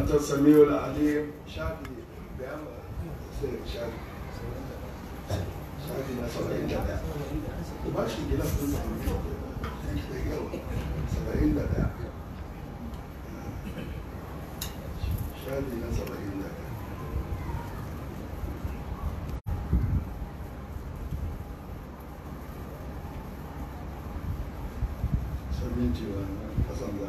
أنت السميع العليم شافي بيعمل شافي شافي ناس سبعين دقيقة وماشي كده في سبعين دقيقة شافي ناس سبعين دقيقة سبعين جوان قسم الله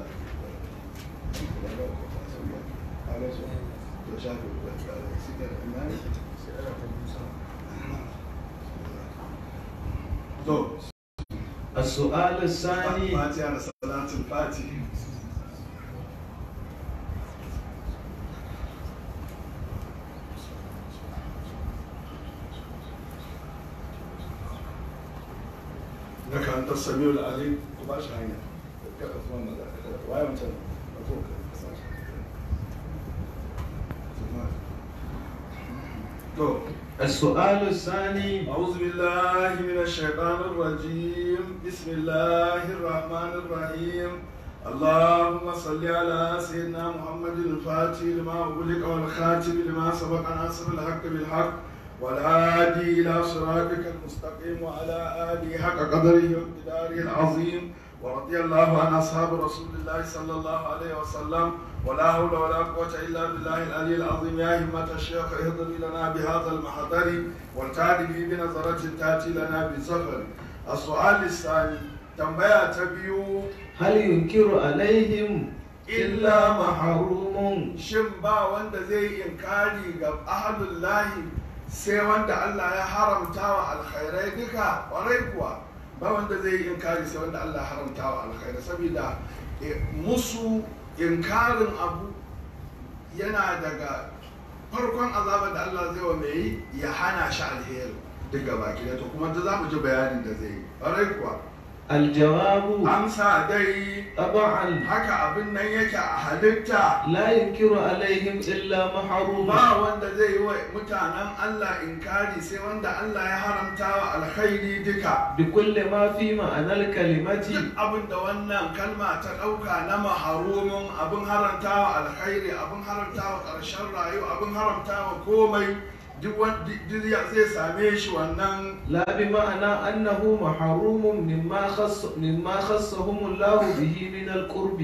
السؤال الثاني فاتحة على صلاة الفاتح لك أنت السميع العليم وباش هيا كيف أتمنى ذلك وين أنت أفوق تو السؤال الثاني أعوذ بالله من الشيطان الرجيم بسم الله الرحمن الرحيم اللهم صل على سيدنا محمد الفاتح لما أغلق والخاتم لما سبق ناصر الحق بالحق والهادي إلى صراطك المستقيم وعلى آله حق قدره وامتداره العظيم ورضي الله عن أصحاب رسول الله صلى الله عليه وسلم ولا حول ولا قوة إلا بالله العلي العظيم يا همة الشيخ اهضري لنا بهذا المحضر والتعد به بنظرة تأتي لنا بسفر السؤال الثاني تنبيه تبيو هل ينكر عليهم إلا محروم shin ba wanda zai yi inkari ga ahalullahi sai wanda Allah ya haramta wa alkhairai duka ƙwarai kuwa ba wanda zai yi inkari sai wanda Allah ya haramta wa alkhairai saboda eh, musu inkarin abu yana daga farkon azabar da Allah zai wa mai yi ya hana shi alheri duk gaba ki to kuma da za mu ji bayanin da zai yi ƙwarai kuwa الجواب amsa dai طبعا haka abin nan yake a halitta لا ينكر عليهم إلا محروم ba wanda zai yi wa mutanen Allah inkari sai wanda Allah ya haramta wa alkhairi duka بكل ما في معنى duk الكلمة abin da wannan kalma ta ɗauka na maharumin abin haramta wa alkhairi abin haramta wa ƙarshen rayu abin haramta wa komai duk wanda duk ya- zai same shi wannan لا بمعنى أنه محروم مما خص مما خصهم الله به من القرب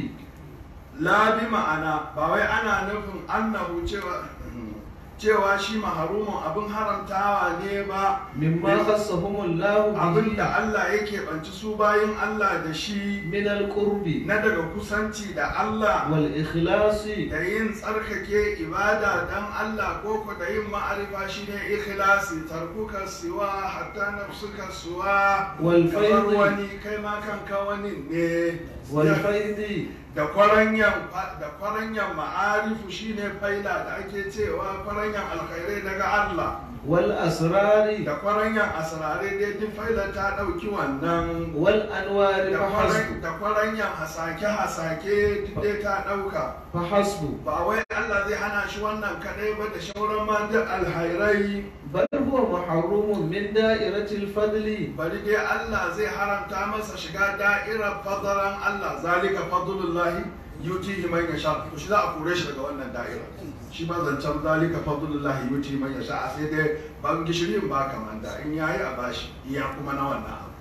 labi ma'ana ba wai ana nufin annahu cewa cewa shi maharumin abin haramtawa ne ba مما خصهم الله abin da به Allah yake banci su bayin Allah da shi من القرب na daga kusanci da Allah والإخلاص da yin tsarkake ibada dan Allah ko ko da yin ma'arifa shine ikhlasi tarkuka siwa hatta nafsuka suwa kamar والفيض wani kai ma kanka wani ne والفيض da kwaranyan da kwaranyan ma'arifu shine faila da ake cewa kwaranyan alkhairai daga Allah والأسرار da kwaranyan asrare dai duk faila ta dauki wannan والأنوار da فحسب kwaran- da kwaranyan hasake-hasake duk dai ta dauka فحسب ba wai Allah zai hana shi wannan kadai ba da shauran ma duk alhairai بل هو محروم من دائرة الفضل bari dai Allah zai haramta masa shiga da'irar fadaran Allah zalika fadlullahi yutihi man yasha to shi za a kore shi daga wannan da'ira shi ba zancen zalika fadlullahi yutihi man yasha sai dai ban gishirin ba kamanda in yayi a bashi iya kuma na wannan abu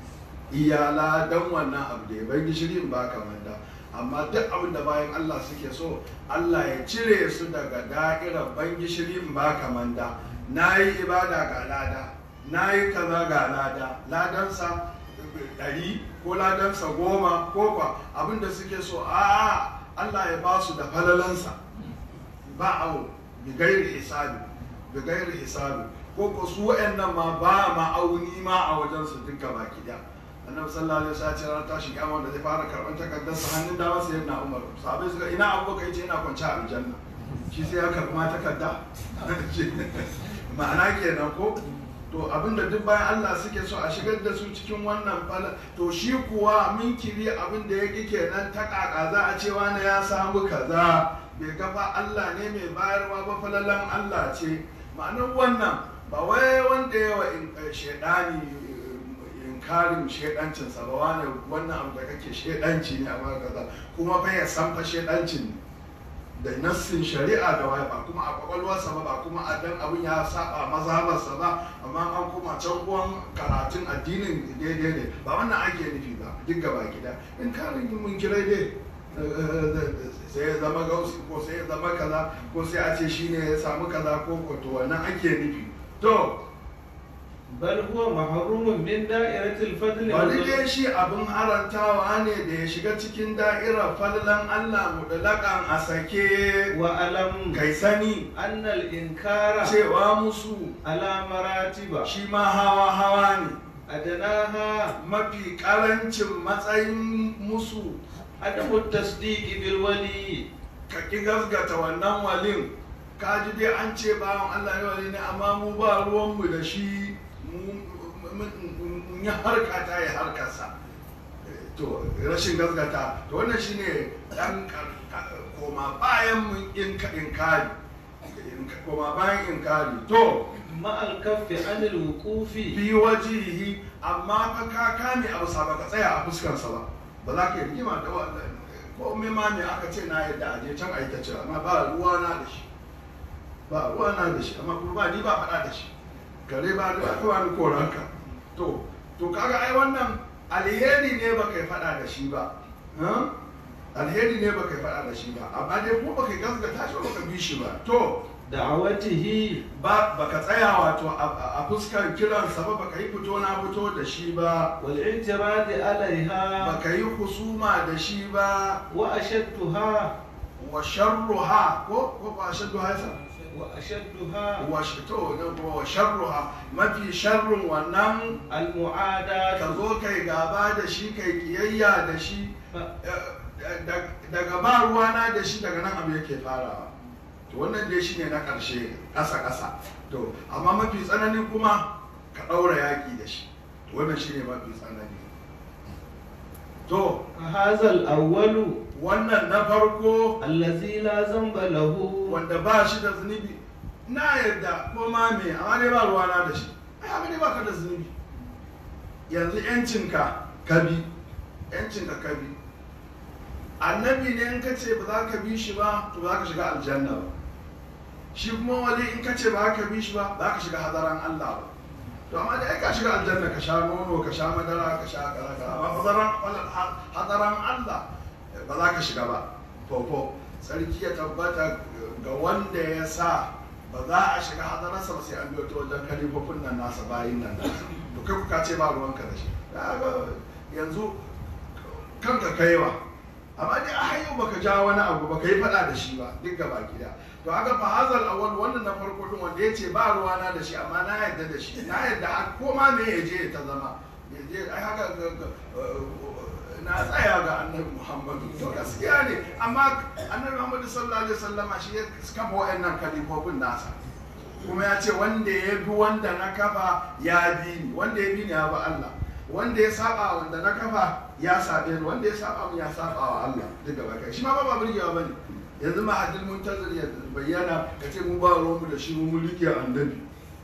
iya ladan wannan abu da ya ban gishirin ba kamanda amma duk abin da bayan Allah suke so Allah ya cire su daga da'irar ban gishirin ba kamanda na yi ibada ga lada na yi kaza ga lada ladansa ɗari ko ladansa goma ko kwa abinda suke so a Allah ya ba su da falalansa ba awo bi gairi hisabi bi gairi hisabi ko ko su wa'annan ma ba ma'auni ma a wajen su duka baki da annabi sallallahu alaihi wasallam ya ce ranar tashi kiyama da zai fara karban takardar sa hannun dama sai yana Umar sahabbai suka ina abubakar yace yana kwance a aljanna shi sai ya karɓi ma takarda ma'ana kenan ko to abinda duk bayan Allah suke so a shigar da su cikin wannan fala to shi kuwa minkiri abin da ya ƙi kenan ta ƙaƙa za a ce wani ya samu kaza bai gafa Allah ne mai bayarwa ba falalan Allah ce ma'anar wannan ba wai wanda yawa shaidani inkarin shaidancinsa ba wani wannan abu da kake shaidanci ne a kaza kuma fa ya san fa shaidancin ne da nassin shari'a da waya ba kuma a kwakwalwarsa ba ba kuma a dan abin ya saba mazhabarsa ba amma an kuma can uwan karatun addinin daidai ne ba wannan ake nufi ba duk gaba gida in karin mun kirai dai sai ya zama gausi ko sai ya zama kaza ko sai a ce shine ya samu kaza ko ko to wannan ake nufi to bal huwa mahrumun min da'iratil fadl wal wani dai shi abin harantawa ne da ya shiga cikin da'irar fallan Allah mudalakan a sake wa alam kai sani anna al inkara cewa musu ala maratiba shi ma hawa hawa ne adnaha mafi karancin matsayin musu adamu tasdiqi bil wali ka ki gasgata wannan walin ka ji dai an ce bawan Allah ne wali ne amma mu ba ruwanmu da shi mu- mun mun yi harka ta yi harkarsa to rashin gasgata to wannan shine dan ka- ka- koma bayan mun inka inkari Inka- koma bayan inkari to ma al kaffi an al wuqufi bi wajihi amma fa ka kame abu sa baka tsaya a fuskarsa ba ba za ka yi rigima da wannan ko me ma me aka ce na yadda a je can a yi ta ce amma ba ruwa na da shi ba ruwa na da shi amma kuma ba ni ba faɗa da shi kare ba da aka wani koranka to to kaga ai wannan alheri ne ba kai faɗa da shi ba ha? alheri ne ba kai faɗa da shi ba amma dai ko ba kai gaskata shi ba ka bi shi ba to da'awatihi ba baka tsaya wato a a fuskar kiransa ba baka yi fito na fito da shi ba wal i'tirad alaiha baka yi husuma da shi ba wa ashadduha wa sharruha ko ko ba shadduha yasa wa ashadduha wa sh- to ne ko wa sharruha mafi sharrun wannan al mu'adat ka zo kai gaba da shi kai kiyayya da shi eh, da- daga ba ruwana da shi daga nan abu yake farawa to wannan dai shine na ƙarshe ƙasa ƙasa to amma mafi tsanani kuma ka ɗaura yaƙi da shi to wannan shine mafi tsanani to hadha al awwalu wannan na farko allazi la zamba lahu wanda ba shi da zunubi na yarda ko ma me amma dai ba ruwana da shi ai haka dai ba ka da zunubi yanzu yancinka ka bi yancinka ka bi annabi ne in ka ce ba za ka bi shi ba to ba za ka shiga aljanna ba shi kuma wali in ka ce ba za ka bi shi ba ba za ka shiga hadaran Allah ba to amma dai ai ka shiga aljanna ka sha nono ka sha madara ka sha kaza kaza amma hadaran hadaran Allah ba za ka shiga ba fofo sarki ya tabbata ga wanda ya sa ba za a shiga hadararsa ba sai an biyo ta wajen kalifofin nan nasa bayin nan nasa to kai kuka ce ba ruwanka da shi Kaga yanzu kanka kaiwa amma dai a hanyar baka ja wani abu baka yi faɗa da shi ba duk gaba gida to haka fa hazal awwal wannan na farko din wanda yace ba ruwana da shi amma na yarda da shi na yarda har ko ma me ya je ta zama ya je ai haka ga- ga- na tsaya ga annabi muhammadu to gaskiya ne amma annabi muhammadu sallallahu alaihi wasallama shi ya kafa wa'annan kalifofin nasa kuma ya ce wanda ya bi wanda na kafa ya bi ni wanda ya bi ni ya bi Allah wanda ya saba wanda na kafa ya sabe ni wanda ya saba mu ya saba wa Allah duk gaba kai shi ma ba ba burgewa bane yanzu ma hadil muntazir ya bayyana ka ce mu ba ruwan mu da shi mu mulki annabi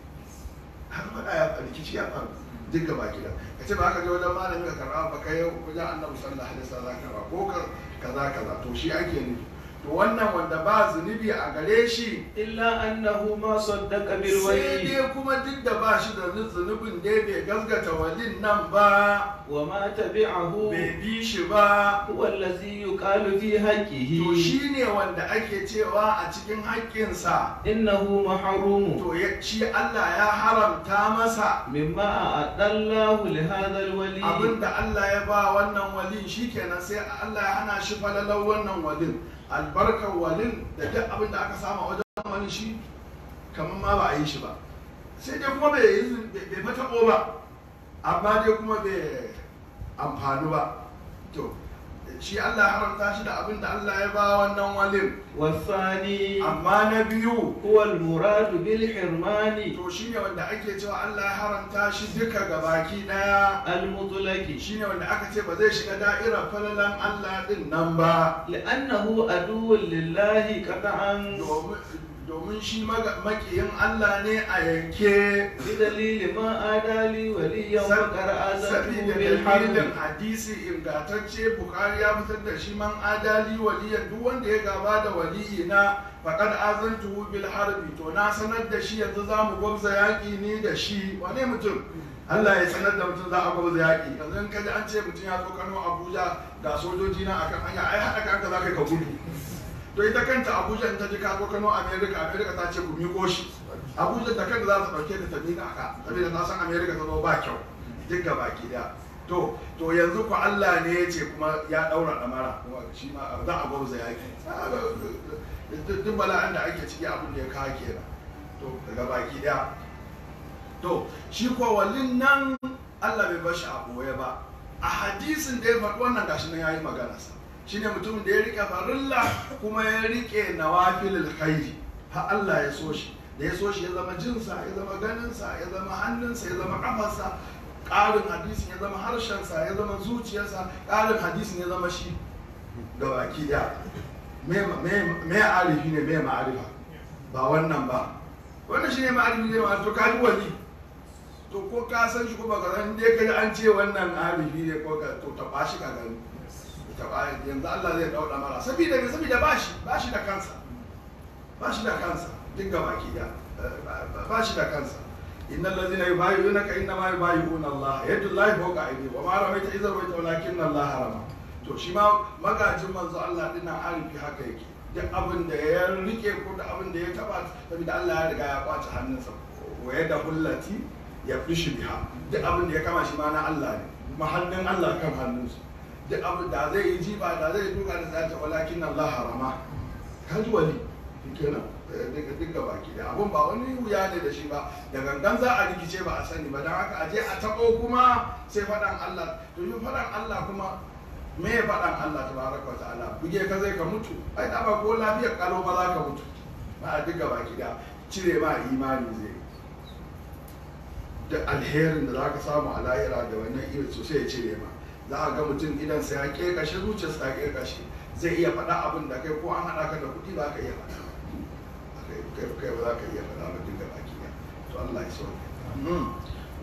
har faɗa ya rikici ya faru duk gaba gida ka ce ba ka je wajen malami ka karɓa ba kai wajen annabi sallallahu alaihi wasallam ka karɓa ko ka kaza kaza to shi ake nufi to wannan wanda ba zunubi a gare shi illa annahu ma saddaqa bil sai wali dai kuma duk da ba shi da zunubin dai bai gasgata walin nan ba wa ma tabi'ahu bai bi shi ba huwa allazi yuqalu fi haqqihi to shi ne wanda ake cewa a cikin haƙƙinsa innahu mahrum to ya- shi Allah ya haramta masa mimma a'adallahu li hadha al wali abinda Allah ya ba wannan walin shi kenan sai Allah ya hana shi falalar wannan walin albarkar walin da duk abinda aka samu a wajen wani shi kamar ma ba a yi shi ba sai dai kuma bai yi zu- bai bai fataɓo ba amma dai kuma bai amfani ba to shi Allah ya haramta shi da abinda Allah ya ba wannan walin والثاني amma na biyu هو المراد بالحرمان to shine wanda ake cewa Allah ya haramta shi duka gabaki daya المطلق shine wanda aka ce ba zai shiga da'irar falalan Allah din nan ba لأنه عدو لله قطعا domin domin shi maga- makiyin Allah ne a yanke بدليل ما آدى لي وليا Sab- فقد آذنته sabida بالحرب dalilin hadisi ingantacce bukari ya fitar da shi man adali waliyan duk wanda ya gaba da waliyi na faqad azantuhu bil harbi to na sanar da shi yanzu za mu gwabza yaƙi ni da shi wane mutum Allah ya sanar da mutum za a gwabza yaƙi yanzu in kaji an ce mutum ya zo Kano Abuja ga sojoji na akan hanya ai haɗa ka za ka yi ka gudu to ita kanta Abuja in ta ji ka zo Kano America America ta ce ku miƙo shi Abuja da kanta za ta ɗauke da ta miƙa ka saboda ta san America ta zo ba kyau duk ga baki daya to to yanzu ku Allah ne ya ce kuma ya daura damara kuma shi ma za a gwauza yaki duk bala'an da ake ciki abin da ya kawo kenan to daga baki daya to shi ko wallin nan Allah bai bar shi a boye ba a hadisin da ya faɗi wannan gashi nan yayi magana sa shine mutumin da ya rike farilla kuma ya rike nawafilul khairi har Allah ya so shi da ya so shi ya zama jinsa ya zama ganinsa ya zama hannunsa ya zama kafarsa ƙarin hadisin ya zama harshensa ya zama zuciyarsa ƙarin hadisin ya zama shi da baki da me me arifi ne me ma'arifa ba wannan ba wannan shi ne ma'arifi ne ma to ka ji wali to ko ka san shi ko ba ka san dai ka an ce wannan arifi ne ko ka to taɓa shi ka gani taɓa yanzu Allah zai dauɗa mara saboda me saboda ba shi ba shi da kansa ba shi da kansa duk ga baki da ba shi da kansa inna allazina yubayyi'unaka inna ma yubayyi'una Allah yadullahi fawqa aydihim wa ma ramaita idza ramaita walakin Allah rama to shi ma magajin manzo Allah dinnan arifi haka yake duk abin da ya rike ko da abin da ya taba saboda Allah ya riga ya kwace hannunsa wa yadda hullati ya fishi biha duk abin da ya kama shi ma na Allah ne kuma hannun Allah kan hannunsa duk abin da zai yi jiba da zai duka da zata walakin Allah rama kaji wali kenan duk ga baki da abun ba wani wuya ne da shi ba da gangan za a rikice ba a sani ba don haka aje a taɓo kuma sai faɗan Allah to yi faɗan Allah kuma me ya faɗan Allah ta baraka wa ta'ala buge ka zai ka mutu ai da ba ko lafiyar kalo ba za ka mutu ba a duk ga baki da cire ma imani zai da alherin da za ka samu a lahira da wannan irin sosai ya cire ma za a ga mutum idan sai ya ƙeƙashe zuciyarsa ya ƙeƙashe zai iya faɗa abin da kai ko an haɗa ka da kuɗi ba ka iya faɗa kai kai ba za ka iya faɗa ba duk da baki ɗaya to Allah ya sauke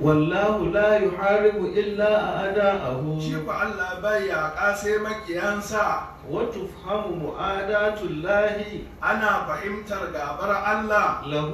والله لا يحارب إلا أعداءه shi fa Allah bai yaƙa sai makiyansa وتفهم معاداة الله ana fahimtar gabar Allah له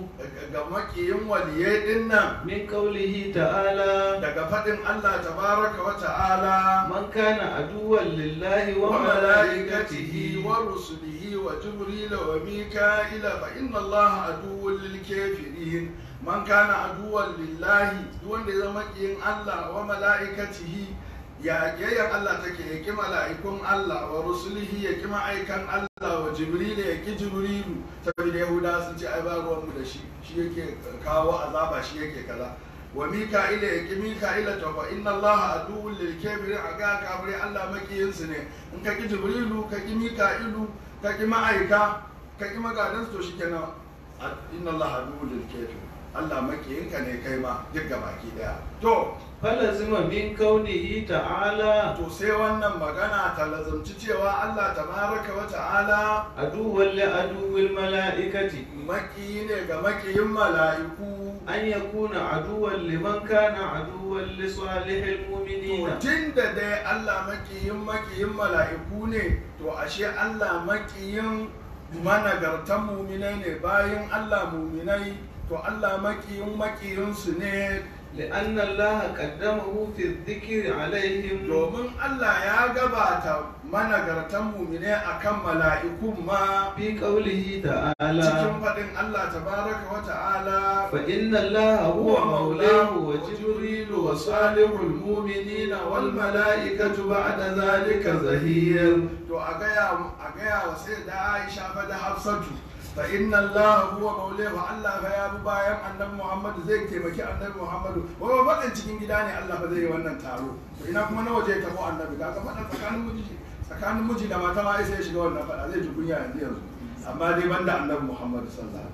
ga makiyin waliyai din nan من قوله تعالى daga faɗin Allah tabaraka wa ta'ala من كان عدوا لله wa وملائكته malaikatihi wa rusulihi wa jibril wa mika'ila fa inna Allah aduwwul lil kafirin man kana aduwwan lillahi duk wanda ya zama kiyin Allah wa malaikatihi ya yayyar Allah take ya ki mala'ikun Allah wa rusulihi ya ki ma'aikan Allah wa jibril ya ki jibrilu saboda yahuda sun ce ai ba ruwan mu da shi shi yake kawo azaba shi yake kaza wa mika'ila ya ki mika'ila to fa inna Allah aduwwul lil kafirin aga kafiri Allah makiyin su ne in ka ki jibrilu ka ki mika'ilu ka ki ma'aika ka ki magadan su to shikenan inna Allah aduwwul lil kafirin Allah makiyinka ne kai ma duk baki daya to فلزم من كونه تعالى to sai wannan magana ta lazumci cewa Allah tabaraka wa ta'ala عدوا لعدو الملائكة makiyi ne ga makiyin mala'iku أن يكون عدوا لمن كان عدوا لصالح المؤمنين tun da dai Allah makiyin makiyin mala'iku ne to ashe Allah makiyin managartan muminai ne bayan Allah muminai to Allah makiyin makiyinsu ne لأن الله قدمه في الذكر عليهم domin Allah ya gabata managartan muminai akan mala'ikun ma في قوله تعالى cikin faɗin Allah tabaraka wa ta'ala فإن الله هو مولاه وجبريل وصالح المؤمنين والملائكة بعد ذلك ظهير to a gaya a gaya wa sai da Aisha fa da Hafsatu fa inna Allah huwa maulahu Allah fa ya bi bayan annabi Muhammad zai taimaki annabi Muhammad wa ba faɗin cikin gida ne Allah fa zai yi wannan taro to ina kuma na waje ta ko annabi kaga faɗa tsakanin miji tsakanin miji da mata ma sai ya shiga wannan faɗa zai ji kunya yanzu yanzu amma dai banda annabi Muhammad sallallahu alaihi wasallam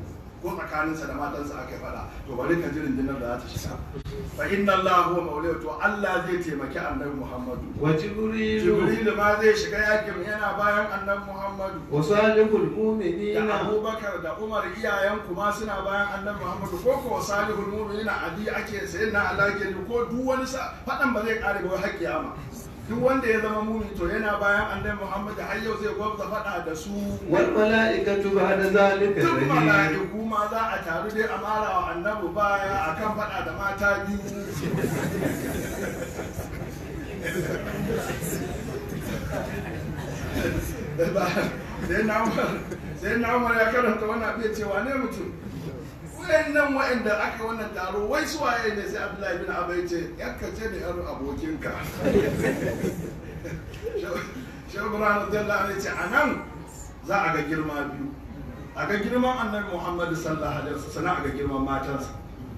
ko tsakaninsa da matansa aka faɗa to bari ka ji rundunar da za ta shiga fa inna Allah huwa maulahu to Allah zai taimaki annabi Muhammadu وجبريل Jibril ma zai shiga yakin yana bayan annabi Muhammadu وصالح المؤمنين da Abubakar da Umar iyayen kuma suna bayan annabi Muhammadu ko ko salihul mu'minin adi ake sayin na Allah ke ko duk wani sa fadan ba zai kare ba har kiyama duk wanda ya zama mumin to yana bayan annabi Muhammadu har yau zai gwabza fada da su والملائكة بعد ذلك duk ظهير mala'iku ma za a taru dai a mara wa annabi baya akan fada da mata biyu sai na umar sai na umar ya karanta wannan abin cewa ne mutum wayannan wa'anda aka wannan taro wai su waye ne sai abdullahi bin abai ce yakka ce da yar abokinka shehu ibrahim radiyallahu anhu ya ce a nan za a ga girma biyu a ga girman annabi muhammadu sallallahu alaihi wasallam sannan a ga girman matansa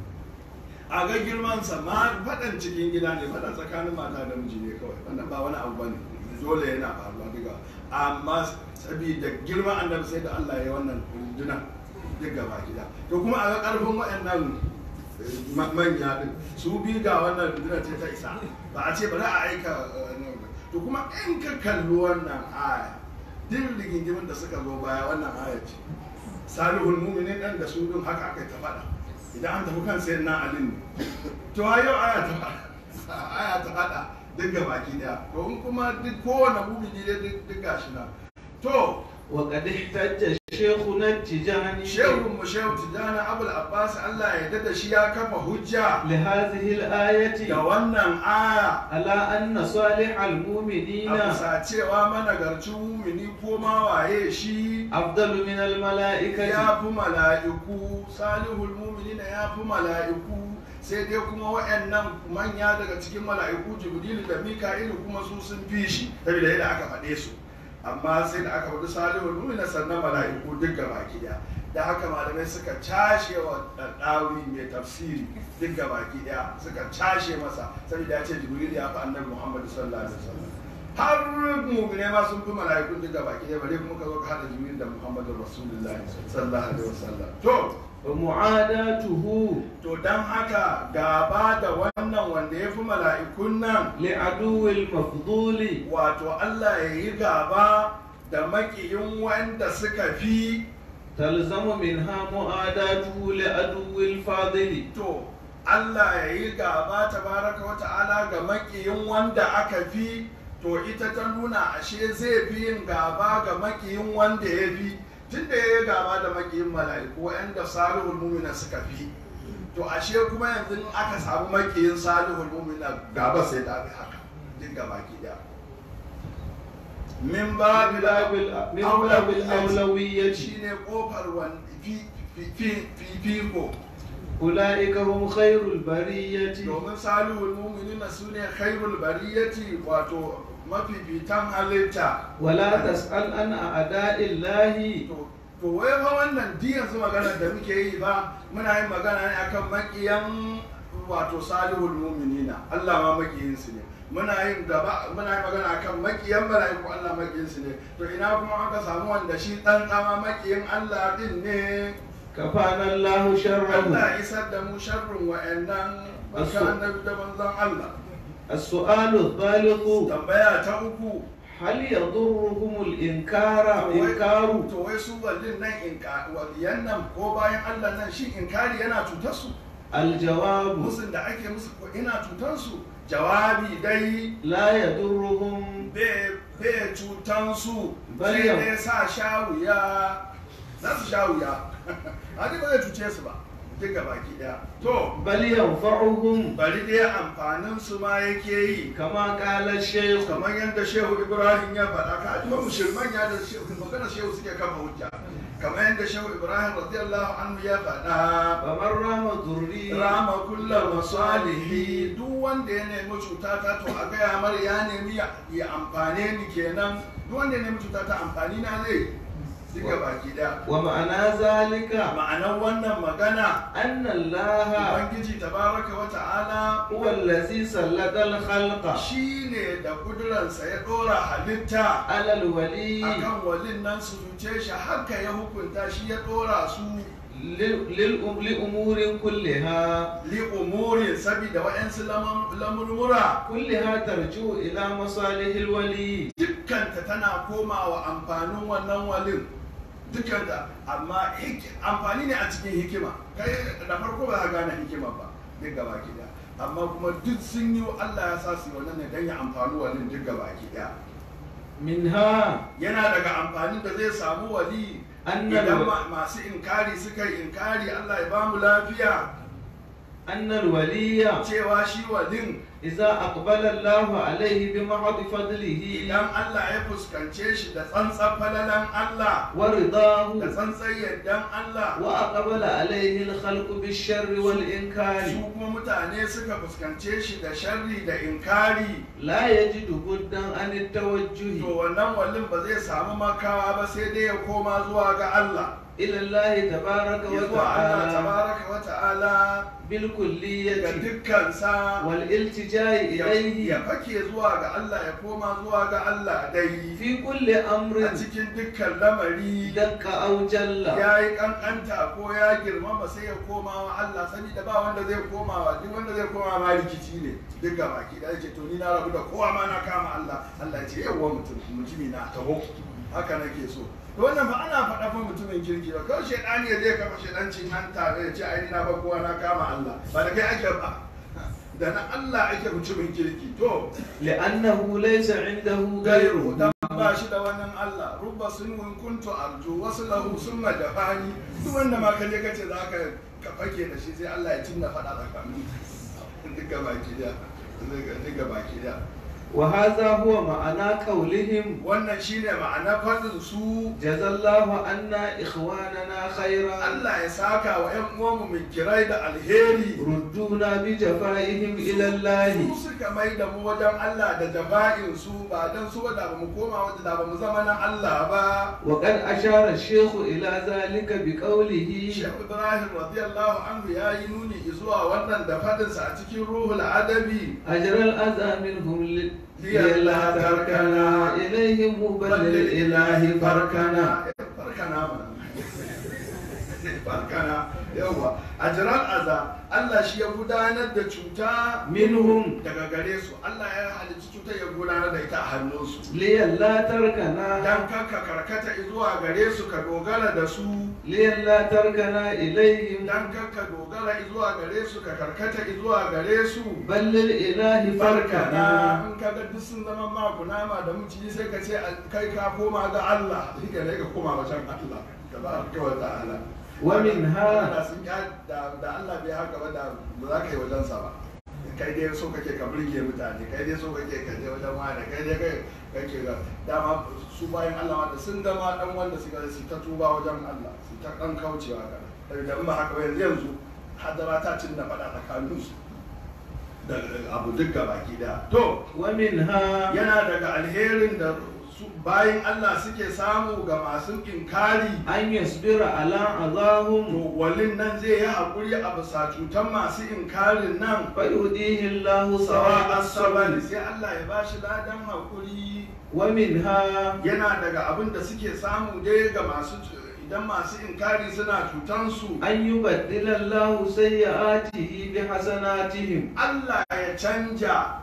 a ga girmansa ma faɗan cikin gida ne faɗan tsakanin mata da miji ne kawai wannan ba wani abu bane dole yana faruwa duka amma saboda girman annabi sai da Allah ya wannan rundunar duk gaba gida to kuma a ga ƙarfin waɗannan ma- manya din su bi ga wannan rundunar ce ta isa ba a ce bari a aika eh, nan ba. to kuma in ka kalli wannan aya duk rigingimin da suka zo baya wannan aya ce salihul mu'minin dan da su din haka aka yi ta faɗa idan an tafi kan sayan na alin ne to a yau aya ta faɗa aya ta faɗa duk ga baki daya to in kuma duk kowane mumini ne duk duk gashi na to وقد احتج شيخنا التجاني shehun mu shehu tijjani abul abbas Allah ya yarda da shi ya kafa hujja لهذه da الآية wannan aya على أن صالح المؤمنين a bisa cewa managarcin mumini ko ma waye shi أفضل من الملائكة ya fi mala'iku salihul mu'minina ya fi mala'iku sai dai kuma wa'annan manya daga cikin mala'iku jibrilu da mika'ilu kuma su sun fi shi saboda yadda aka faɗe su amma sai da aka faɗi salihul mu'minina sannan mala'iku duk gaba ɗaya da haka malamai suka cashe wa ɗaɗɗawi mai tafsiri duk gaba ɗaya suka cashe masa saboda ya ce jibrilu ya fi annabi muhammadu sallallahu alaihi wasallam har mumine ma sun fi mala'ikun duka baki ɗaya bare kuma ka zo ka hada jibril da muhammadu rasulullahi sallallahu alaihi wasallam to ومعاداته to dan haka gaba da wannan wanda ya fi mala'ikun nan لعدو المفضول wato Allah ya yi gaba da makiyin wanda suka fi تلزم منها معاداته لعدو الفاضل to Allah ya yi gaba tabaraka wa ta'ala ga makiyin wanda aka fi to ita ta nuna ashe zai fi yin gaba ga makiyin wanda ya fi tunda ya yi gaba da makiyin mala'iku wa'anda salihul mumina suka fi to ashe kuma yanzu in aka samu makiyin salihul mumina gaba sai ta fi haka duk gaba ki daya min babil من باب الأولوية shine kofar wani fi fi fi fifiko أولئك هم خير البرية domin salihul mu'minina sune khairul bariyati wato mafifitan halitta ولا تسأل عن أعداء الله to to wai fa wannan di yanzu magana da muke yi ba muna yin magana ne akan makiyan wato salihul mu'minina Allah ma makiyin su ne muna yin gaba muna yin magana akan makiyan mala'iku Allah makiyin su ne to ina kuma aka samu wanda shi dan tsama makiyin Allah din ne كفانا الله شره Allah isar da mu sharrin wa'annan baka Asu. annabi da manzon Allah السؤال الثالث tambaya ta uku هل يضرهم الإنكار إنكار to wai su wallin nan in waliyan nan ko bayan Allah nan shi inkari yana cutar su الجواب musun da ake musu ko ina cutar su jawabi dai لا يضرهم bai cutan su Bari sai yau. dai sa sha wuya za su sha wuya hadi ba zai cuce su ba duka baki daya to بل ينفعهم bari dai amfanin su ma yake yi كما قال الشيخ kamar yadda shehu ibrahim ya faɗa ka ji musulman ya da shehu magana shehu suke kafa hujja kamar yadda shehu ibrahim radiyallahu anhu ya faɗa فمن رام ذري rama kullum masalihi duk wanda ya nemi cuta ta to a gaya mara ya nemi ya ya amfane ni kenan duk wanda ya nemi cuta ta amfani na zai duka baki daya ومعنى ذلك ma'anar wannan magana أن الله ubangiji tabaraka wa ta'ala هو الذي سلط الخلق shi ne da kuduransa ya ɗora halitta على الولي akan walin nan su zuce shi haka ya hukunta shi ya ɗora su لل- للأم- لأمور كلها li umurin sabida wa'yansu lamam- lamurmura كلها ترجع إلى مصالح الولي dukkanta tana komawa amfanin wannan walin dukkanta amma hik- amfani ne a cikin hikima kai da farko ba za ka gane hikima ba duk gaba ki daya amma kuma duk sun yi Allah ya sa su yi wannan ne don ya amfani walin duk gaba ki daya منها yana daga amfanin da zai samu wali أن idan الو- ma- masu inkari suka yi inkari Allah ya bamu lafiya أن الولي cewa shi walin إذا أقبل الله عليه بمحض فضله idan Allah ya fuskance shi da tsantsan falalan Allah ورضاه da tsantsan yardan Allah وأقبل عليه الخلق بالشر su والإنكار kuma mutane suka fuskance shi da sharri da inkari لا يجد بدا عن to التوجه wannan wallin ba zai samu makawa ba sai dai ya koma zuwa ga Allah إلى الله تبارك ya zuwa Allah وتعالى tabaraka wa ta'ala ga بالكلية dukkansa والالتجاء ya إليه ya fake zuwa ga Allah ya koma zuwa ga Allah dai في كل a أمر cikin dukkan lamari دق أو جل ya yi kankanta ko ya girmama sai ya koma wa Allah saboda ba wanda zai koma wa duk wanda zai koma ma rikici ne duk ga baki da yake to ni na rabu da kowa ma na kama Allah Allah ya ce yawa mutum mutumi na taho haka nake so to wannan fa ana faɗa fa mutumin kirki ba kawai shedani ya zai kafa shedancin hanta ya ce ai ni na ba kowa na kama Allah ba da kai ake ba da na Allah ake mutumin kirki to لأنه ليس عنده gairu غيره dan ba shi da wannan Allah rubba sunwin kuntu arju wasu lahu summa jafani duk wanda ma kaje kace za ka ka fake da shi sai Allah ya cinna fada tsakanin duka baki da duka baki da وهذا هو معنى قولهم wannan shine ma'ana fadin su جزى الله عنا إخواننا خيرا Allah ya saka wa ƴan uwanmu min kirai da alheri ردونا بجفائهم إلى الله su suka mai da mu wajen Allah da jafa'in su ba dan su da ba mu koma wajen da ba mu zama na Allah ba وقد أشار الشيخ إلى ذلك بقوله Shehu Ibrahim radiyallahu anhu ya yi nuni zuwa wannan da fadinsa a cikin ruhul adabi أجر الأذى منهم ل- لئلا لئلا تركنا إليهم بل للإله فركنا farkana ma farkana yawa ajral aza Allah shi ya gudanar da cuta منهم daga gare su Allah ya halicci cutar ya gudanar da ita a hannunsu لئلا تركنا dan kanka karkata zuwa gare su ka dogara da su لئلا تركنا إليهم dan kanka dogara zuwa gare su ka karkata zuwa gare su بل للإله فركنا farkana in ka ga duk sun zama ma kunama da miciji sai ka ce kai ka koma ga Allah shi ne ka koma wajen Allah tabaraka wa ta'ala ومنها da sun ya da da Allah bai haka ba da ba za ka yi wajen sa ba kai dai so kake ka burge mutane kai dai so kake ka je wajen wani kai dai kai kake ga dama su bayan Allah ma da sun gama dan wanda suka su ta tuba wajen Allah su ta dan kaucewa ga da in ba haka ba yanzu yanzu hadara ta cin da fada tsakanin su da abu duk baki da to ومنها yana daga alherin da su bayan Allah suke samu ga masu inkari أن يصبر على أذاهم to walin nan zai yi haƙuri a bisa cutar masu inkarin nan فيهديه الله sawa سواء asabar الصبر sai Allah ya bashi ladan haƙuri ومنها yana daga abin da suke samu dai ga masu idan masu inkari suna cutansu أن يبدل الله سيئاته بحسناتهم Allah ya canja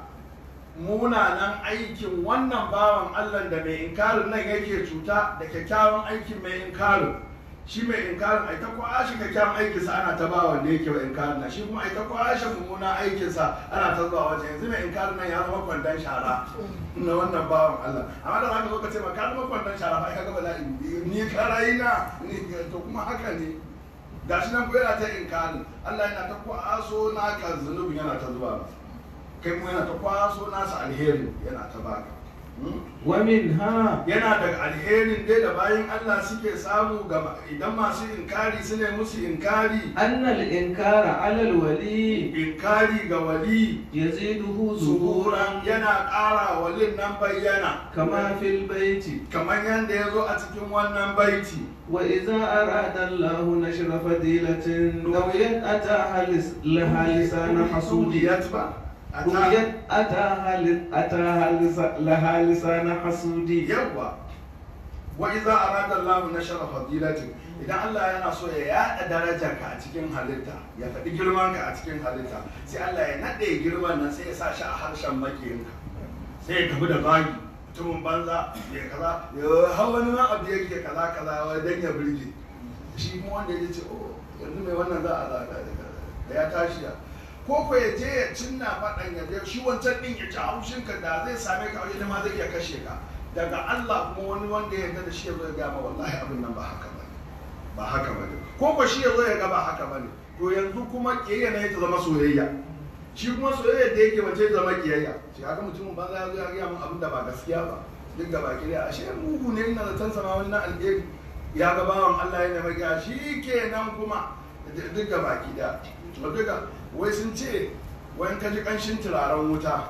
munanan aikin wannan bawan Allah da mai inkarin nan yake cuta da kyakkyawan aikin mai inkarin shi mai inkarin ai ta kwashe kyakkyawan aikinsa ana ta bawa da yake wa inkarin nan shi kuma ai ta kwashe mummunan aikinsa ana ta zuwa wajen yanzu mai inkarin nan ya zama kwandon shara na wannan bawan Allah amma da zaka zo ka ce ma ka zama kwandon shara ba ai ka ga bala'i ni karayi na ni to kuma haka ne gashi nan ko yana ta inkarin Allah yana ta kwaso naka zunubin yana ta zuwa masa kai kuma yana ta kwaso nasa alherin yana ta baka Hmm? ومنها yana daga alherin dai da bayan Allah suke samu ga idan masu inkari su ne musu inkari أن الإنكار على الولي inkari ga wali يزيده zuhuran ظهورا yana ƙara walin nan bayyana كما في البيت kamar yadda ya zo a cikin wannan baiti وإذا أراد الله نشر فضيلة نويت أتاها لس- لها لسان حسود Duliyat ba a ta نويت أتاها ل- أتاها لس- لها لسان حسود yawwa wa iza arada Allah nashara fadilatin idan Allah yana so ya yada darajarka a cikin halitta ya faɗi girmanka a cikin halitta sai Allah ya naɗe girman nan sai ya sa shi a harshen makiyinka sai ya tafi da zagi mutumin banza ya kaza ya hau wani ma abu yake kaza kaza wai dan ya burge shi kuma wanda ya ce oh yanzu mai wannan za a zaga da ya tashi ya ko ko ya je ya cinna faɗan ya je shi wancan ɗin ya ci haushinka da zai same ka wajen ma zai iya kashe ka daga Allah kuma wani wanda ya yarda da shi ya zo ya gama wallahi abin nan ba haka ba ba haka ba ne ko ko shi ya zo ya ga ba haka ba ne to yanzu kuma kiyayya na ta zama soyayya shi kuma soyayya da yake mace zama kiyayya shi haka mutumin banza ya zo ya gaya min abin da ba gaskiya ba duk gaba ki da ashe mugu ne ina zaton sama wani na alheri ya ga bawan Allah ya nema gaya shi kenan kuma duk gaba ki da duka wai sun ce wai in ka ji kanshin turaren wuta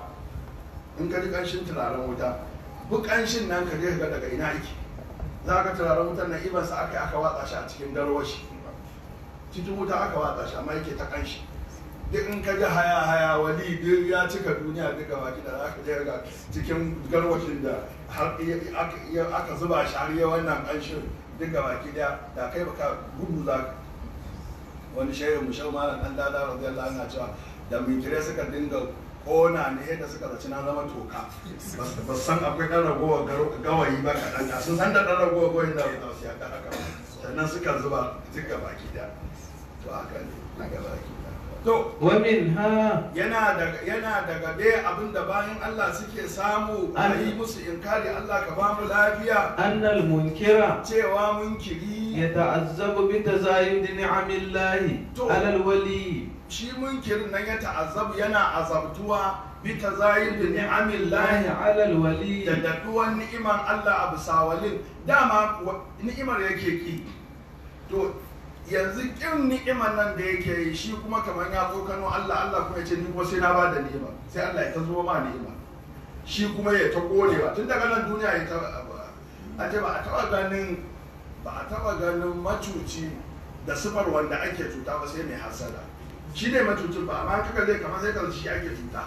in ka ji kanshin turaren wuta bu kanshin nan ka je ka ga daga ina yake za ka turaren wutar na ibansa aka yi aka watsa shi a cikin garwashi cikin wuta aka watsa shi amma yake ta kanshi duk in ka ji haya haya wali duk ya cika duniya duka baki da aka je ga cikin garwashin da har aka zuba shi har yi wannan kanshin duka baki da da kai baka gudu za ka wani shehin mushau malam dan dada radiyallahu anhu cewa da minkire suka dinga kona ne yadda suka zaci na zama toka ba san akwai ɗan ragowar gawayi ba kaɗan da sun san da ɗan ragowar gawayi da ba su yaɗa haka sannan suka zuba duka baki da to haka ne na ga baki da to ومنها yana daga yana daga dai abin da bayan Allah suke samu a yi musu inkari Allah ka ba mu lafiya أن المنكر cewa munkiri يتعذب بتزايد نعم الله تو. على الولي shi munkirin nan ya ta'azzabu yana azabtuwa bi tazayyid الله ni'amillahi على الولي da daɗuwan ni'iman Allah a bisa walin dama wa- ni'imar yake ki to yanzu kin ni'imar nan da yake yi shi kuma kamar ya tsokano Allah Allah kuma ya ce ni kuma sai na ba da ni'ima sai Allah ya ta zo ma ni'ima shi kuma ya ta kodewa tun daga nan duniya ya ta a ce ba a taɓa ganin ba a taɓa ganin macuci da sifar wanda ake cuta ba sai mai hasada shi ne macucin ba amma kaka zai kamar sai ka shi ake cuta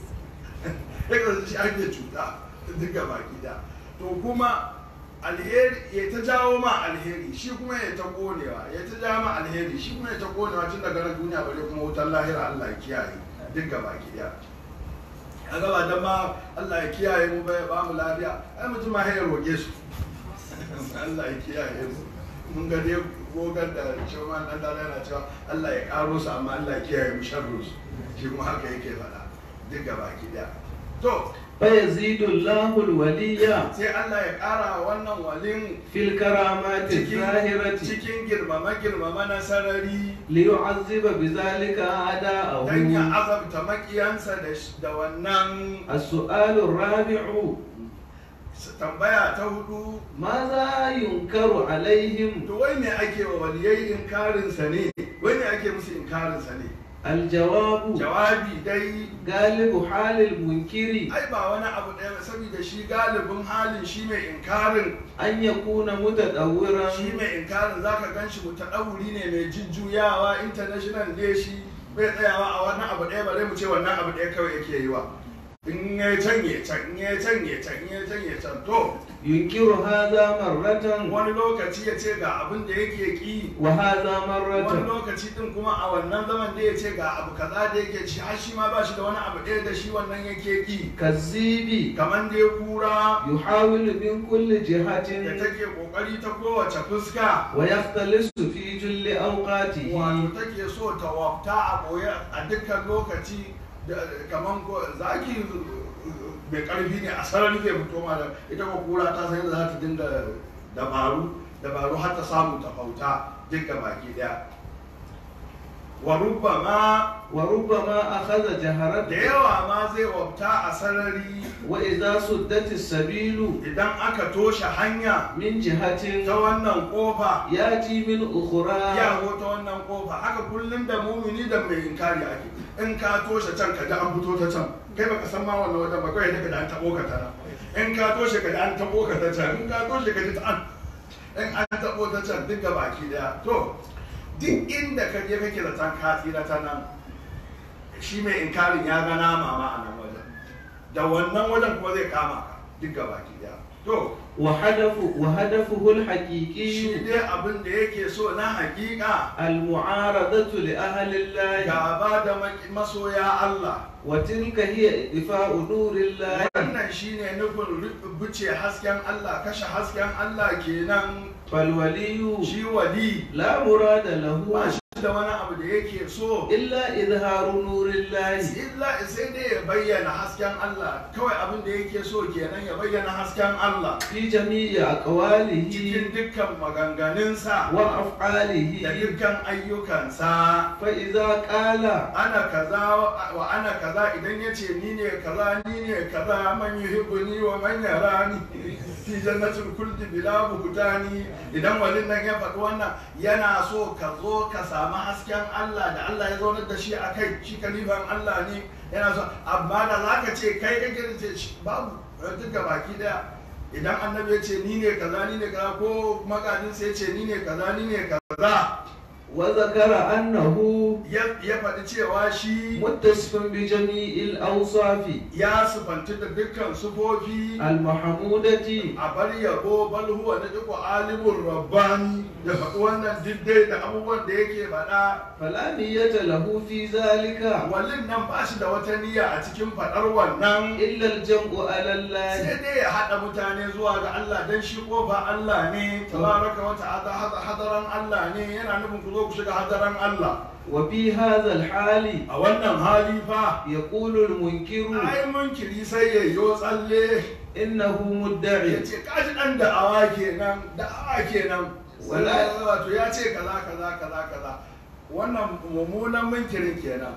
sai ka shi ake cuta duka baki da to kuma alheri ya ta jawo ma alheri shi kuma ya ta konewa ya ta jawo ma alheri shi kuma ya ta konewa tun daga nan duniya bare kuma wutar lahira Allah ya kiyaye duka baki da a gaba dan ma Allah ya kiyaye mu bai ba mu lafiya ai mutum ma ya roge su Allah ya kiyaye mu mun ga dai gogar da cewa dan dala yana cewa Allah ya karo su amma Allah ya kiyaye mu sharru su shi kuma haka yake faɗa duk gaba ki daya to فيزيد الله الولي sai Allah ya ƙara wannan walin في الكرامات cikin الظاهرة cikin girmama girmama na sarari ليعذب بذلك أعداءه dan ya azabta makiyansa da sh- da wannan السؤال الرابع s- tambaya ta hudu ماذا ينكر عليهم to wai ne ake wa waliyai inkarinsa ne wai ne ake musu inkarinsa ne الجواب jawabi dai غالب حال المنكر ai ba wani abu ɗaya ba saboda shi galibin halin shi mai inkarin أن يكون متدورا shi mai inkarin zaka gan shi mutaɗauri ne mai jujjuyawa international ne shi bai tsayawa a wani abu ɗaya bare mu ce wannan abu ɗaya kawai yake yi wa in ya can ya can in ya can ya can in ya can ya can to ينكر هذا مرة wani lokaci ya ce ga abin da yake ki وهذا wani مرة lokaci din kuma a wannan zaman da ya ce ga abu kaza da yake ci har shi ma ba shi da wani abu ɗaya da shi wannan yake ki كالزيب kamar da ya kura يحاول من كل da جهة take kokari ta kowace fuska ويختلس في جل أوقاته wato take so ta wafta a boye a dukkan lokaci da kaman ko zaki mai karfi ne a sarari zai fito ma da ita ko kura ta san yadda za ta dinga dabaru dabaru har ta samu ta fauta dukkan baki daya wa rubbama وربما أخذ da جهرته yawa ma zai wafta a sarari وإذا سدت السبيل idan aka toshe hanya من جهة ta wannan kofa يأتي من ya أخرى go ta wannan kofa haka kullum da mumini da mai inkari ake in ka toshe can ka ji an fito ta can kai baka san ma wannan wajen ba kawai daga da an tabo ka ta nan in ka toshe ka ji an tabo ka ta can in ka toshe ka ji ta an in an tabo ta can duk baki daya to duk inda ka je kake da can ka tsira ta nan shi mai inkarin ya ga nama ma a nan wajen da wannan wajen kuma zai kama ka duk baki daya to وهدف وهدفه shi الحقيقي dai abin da yake so na hakika المعارضة لأهل الله gaba da maki- masoya Allah وتلك هي إطفاء نور الله wannan shine nufin ru- buce hasken Allah kashe hasken Allah kenan فالولي shi wali لا مراد له ba shi da wani abu da yake so إلا إظهار نور الله illa sai dai ya bayyana hasken Allah kawai abin da yake so kenan ya bayyana hasken Allah في جميع أقواله cikin dukkan maganganunsa da وأفعاله dukkan ayyukansa فإذا قال ana kaza wa ana kaza idan ya ce ni ne kaza ni ne kaza man yuhibbuni wa man yarani fi jannatul kulli bila buhtani idan walin nan ya faɗi wannan yana so ka zo ka samu hasken Allah da Allah ya zaunar da shi a kai shi kalifan Allah ne yana so amma da zaka ce kai kake da ce shi, babu duka baki daya idan annabi ya ce ni ne kaza ni ne kaza ko magadin sai ya ce ni ne kaza ni ne kaza وذكر أنه ya ya faɗi cewa shi متصف بجميع الأوصاف ya sufanci da dukkan sufofi المحمودة a bar yabo bal huwa na duk alimun rabbani ya faɗi wannan diddai da abubuwan da yake faɗa فلا نية له في ذلك wallin nan ba shi da wata niyya a cikin faɗar wannan إلا الجمع على الله sai dai ya haɗa mutane zuwa ga Allah dan shi kofa Allah ne tabaraka wa ta'ala hada- hadaran Allah ne yana nufin ku zo ku shiga hadaran Allah وفي هذا الحال a wannan hali fa يقول المنكر ai munkiri sai ya yo tsalle إنه ya مدعي ce kaji dan da'awa kenan da'awa kenan Wala- wato ya ce kaza kaza kaza kaza wannan mummunan munkirin kenan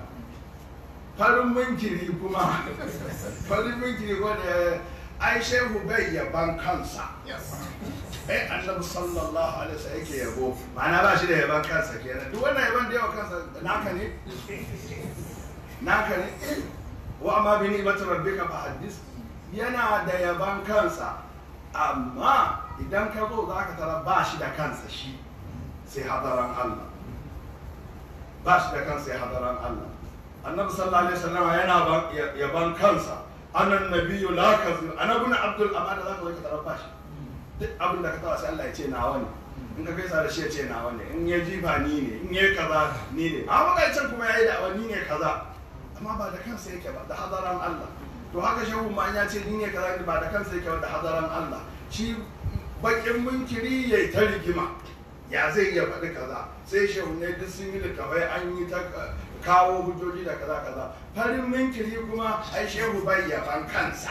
farin munkiri kuma farin munkiri wanda ai shehu bai yaban kansa ai annabi sallallahu alaihi wasallam yake yabo ma'ana ba shi da yaban kansa kenan duk wannan yaban da yawa kansa naka ne naka ne wa amma bi ni'mati rabbika fa haddis yana da yaban kansa amma idan ka zo za ka tara ba shi da kansa shi sai hadaran Allah ba shi da kansa sai hadaran Allah annabi sallallahu alaihi wasallam yana ba- ya- yaban kansa anan nabiyyu la kazib annabi abdul amana za ka zo ka tara ba shi duk abin da ka tawa sai Allah ya ce nawa ne in ka gaisa da shi ya ce nawa ne in ya jifa ni ne in ya kaza ni ne amma kai can kuma yayi da ni ne kaza amma ba da kansa yake ba da hadaran Allah to haka shehu ma ya ce ni ne kaza ba da kansa yake ba da hadaran Allah shi bakin munkiri yayi ta rigima ya zai iya faɗi kaza sai shehu ne duk sun yi littafai an yi ta kawo hujjoji da kaza kaza farin munkiri kuma ai shehu bai yaban kansa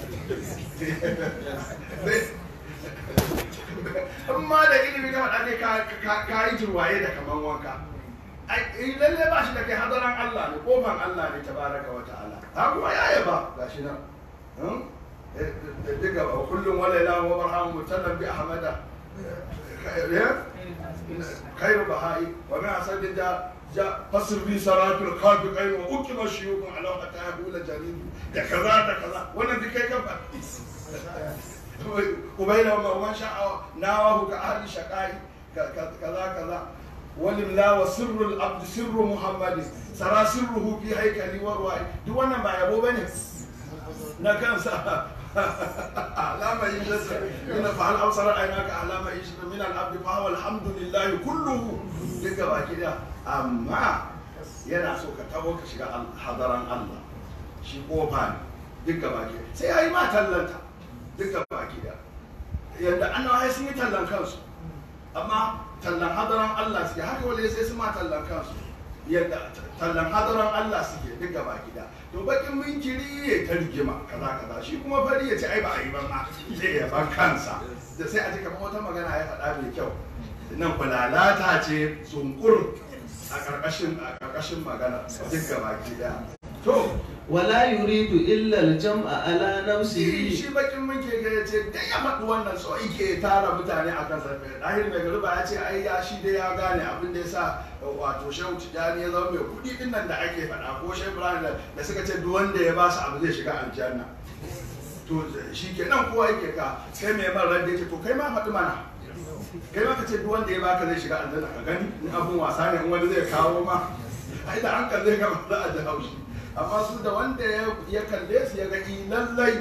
in ma da ilimi ka faɗa dai ka- ka- ka yi turwaye da kaman wanka ai in lalle ba shi da kai hadaran Allah ne kofan Allah ne tabaraka wa ta'ala ha kuma ya yaba gashi nan hmm? Eh, da diga wa kullum wala ila wa barhamu mutallam bi ahmada khairu bahai wa min asad da ja fasr bi saratul qabi qain wa ukima shuyukun ala hatta yaqula jarid da kaza da kaza wannan duk kai kan kubaila wa man sha'a nawahu ka ahli shaqai kaza kaza ولله وسر العبد سر محمد سرى سره في هيكل ورواي duk wannan ba yabo bane na kansa alama yijasa ina fa hal absara aynaka alama yijasa min al abd fa huwa alhamdulillah kulluhu duka baki da amma yana so ka tabo ka shiga al- hadaran Allah shi kofa ne duka baki sai yayi ma tallanta duka baki da yanda annabawa sun yi tallan kansu amma tallan hadaran Allah suke haka wale sai su ma tallan kansu yadda tallan hadaran Allah suke duk gaba gida to bakin minkiri ya ta rigima kaza kaza shi kuma fari ya ce ai ba a yi ba ma sai ya ban kansa da sai a ji kamar wata magana ya faɗa mai kyau nan kulalata ce zunkur a ƙarƙashin a ƙarƙashin magana duk gaba gida to ولا يريد إلا الجمع على shi نفسه shi bakin mun ke ga ce da ya faɗi wannan so yake tara mutane a kansa ɗahir mai garba ya ce ai ya shi dai ya gane abin da ya sa wato shehu tijjani ya zama mai kuɗi ɗin nan da ake faɗa ko shehu ibrahim da da suka ce duk wanda ya ba su abu zai shiga aljanna to shi ke nan kowa yake ka sai mai man ran da yake to kai ma faɗi mana kai ma ka ce duk wanda ya baka zai shiga aljanna ka gani in abun wasa ne in wani zai kawo ma ai da hankali zai gama za a ji haushi amma su da wanda ya ya kalle su ya ga i lallai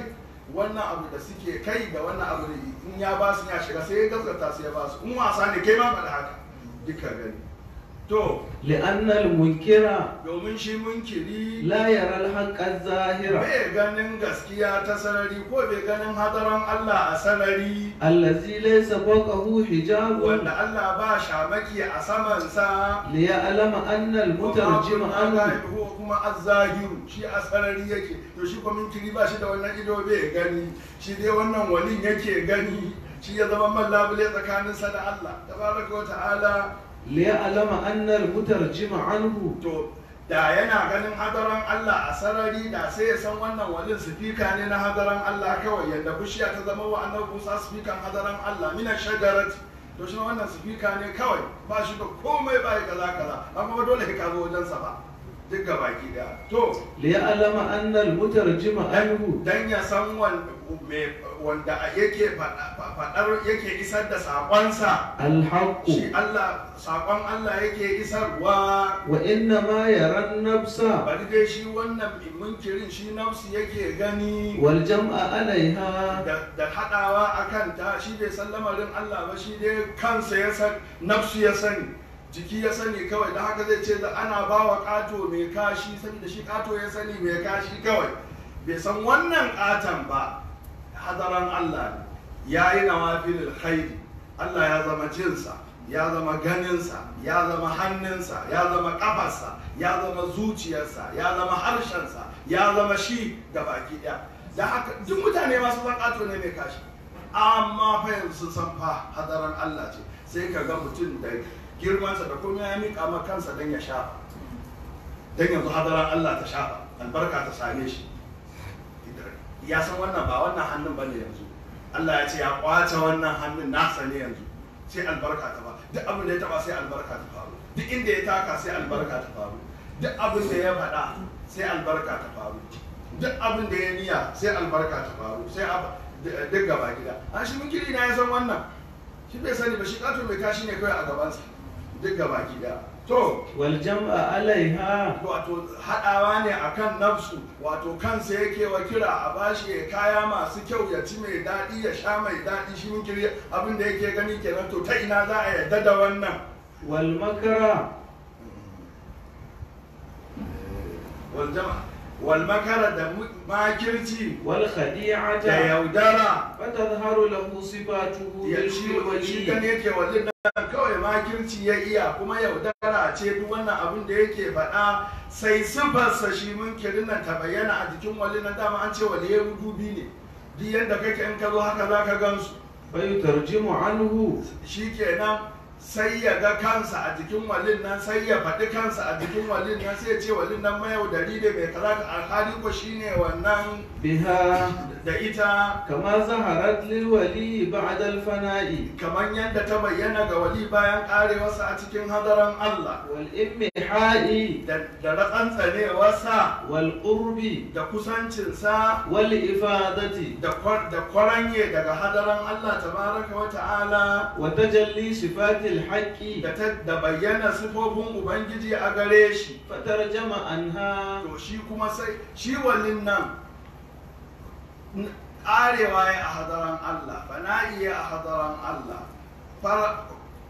wannan abu da suke kai da wannan abu da in ya ba su ya shiga sai ya gaskata su ya ba su in wasa ne kai ma faɗa haka duka gani to لأن المنكر domin shi munkiri لا يرى الحق الظاهر bai ganin gaskiya ta sarari ko bai ganin hadaran Allah a sarari الذي ليس فوقه حجاب wanda Allah ba shamaki a samansa ليعلم أن المترجم عنه ko kuma azzahiru shi a sarari yake to shi kuma minkiri ba shi da wannan ido bai gani shi dai wannan walin yake gani shi ya zama man labule tsakaninsa da Allah tabaraka wa ta'ala ليعلم أن المترجم عنه to da yana ganin hadaran Allah a sarari da sai ya san wannan walin sifika ne na hadaran Allah kawai yadda bishiya ta zama wa annabi Musa sifikan hadaran Allah mina shagarati to shi wannan sifika ne kawai ba shi da komai ba ya kaza kaza amma ba dole ka zo wajensa ba duk ga baki daya to ليعلم أن المترجم عنه dan ya san wanda me- wanda yake faɗa- faɗar yake isar da saƙonsa الحق shi Allah saƙon Allah yake isarwa وإنما يرى النفس bari dai shi wannan munkirin shi nafsi yake gani والجمع عليها da da haɗawa a kanta shi bai san lamarin Allah ba shi dai kansa ya san nafsu ya sani jiki ya sani kawai da haka zai ce da ana ba wa ƙato mai kashi saboda shi ƙato ya sani mai kashi kawai bai san wannan ƙaton ba hadaran Allah ne ya yi nawafilul khairi Allah ya zama jinsa ya zama ganinsa ya zama hannunsa ya zama kafarsa ya zama zuciyarsa ya zama harshensa ya zama shi ga baki ɗaya da haka duk mutane masu san ƙato ne mai kashi amma fa yanzu sun san fa hadaran Allah ce sai ka ga mutum da girmansa da kuma ya miƙa ma kansa don ya shafa don yanzu hadaran Allah ta shafa albarka ta same shi ya san wannan ba wannan hannun ba ne yanzu Allah ya ce ya kwace wannan hannun nasa ne yanzu sai albarka ta ba duk abin da ya taba sai albarka ta faru duk inda ya taka sai albarka ta faru duk abin da ya faɗa sai albarka ta faru duk abin da ya niya sai albarka ta faru sai ab- d- duk gaba gida a shi mun kiri na ya san wannan shi bai sani ba shi kato mai kashi ne kawai a gabansa duk gaba gida to والجمع عليها wato haɗawa ne akan nafsu wato kansa yake wa kira a bashi ya kaya masu kyau ya ci mai daɗi ya sha mai daɗi shi mun kiri abin da yake gani kenan to ta ina za a yarda da wannan والمكر wal jama wal makara da mu- makirci والخديعة da yaudara فتظهر له صفاته ya shi shi gani بالولي yake wallin nan kawai makirci ya iya kuma yaudara ce duk wannan abin da yake faɗa sai sifarsa shi munkirin nan ta bayyana a jikin wallin nan dama an ce waliyai dubi ne duk yadda kake in ka zo haka za ka gansu فيترجم عنه shi kenan sai ya ga kansa a jikin walin nan sai ya faɗi kansa a jikin walin nan sai ya ce walin nan mayaudari da mai kaza ka alhali ko shine wannan بها da ita كما ظهرت للولي بعد الفناء kamar yadda ta bayyana ga wali bayan karewarsa a cikin hadaran Allah والإمحاء da da ratsantsanewarsa والقرب da kusancinsa والإفادة da kwar- da kwaranye daga hadaran Allah tabaraka wa ta'ala وتجلي صفات الحق da ta da bayyana sifofin ubangiji a gare shi فترجم عنها to shi kuma sai shi walin nan n- arewa ya a hadaran Allah fana'i ya a hadaran Allah fara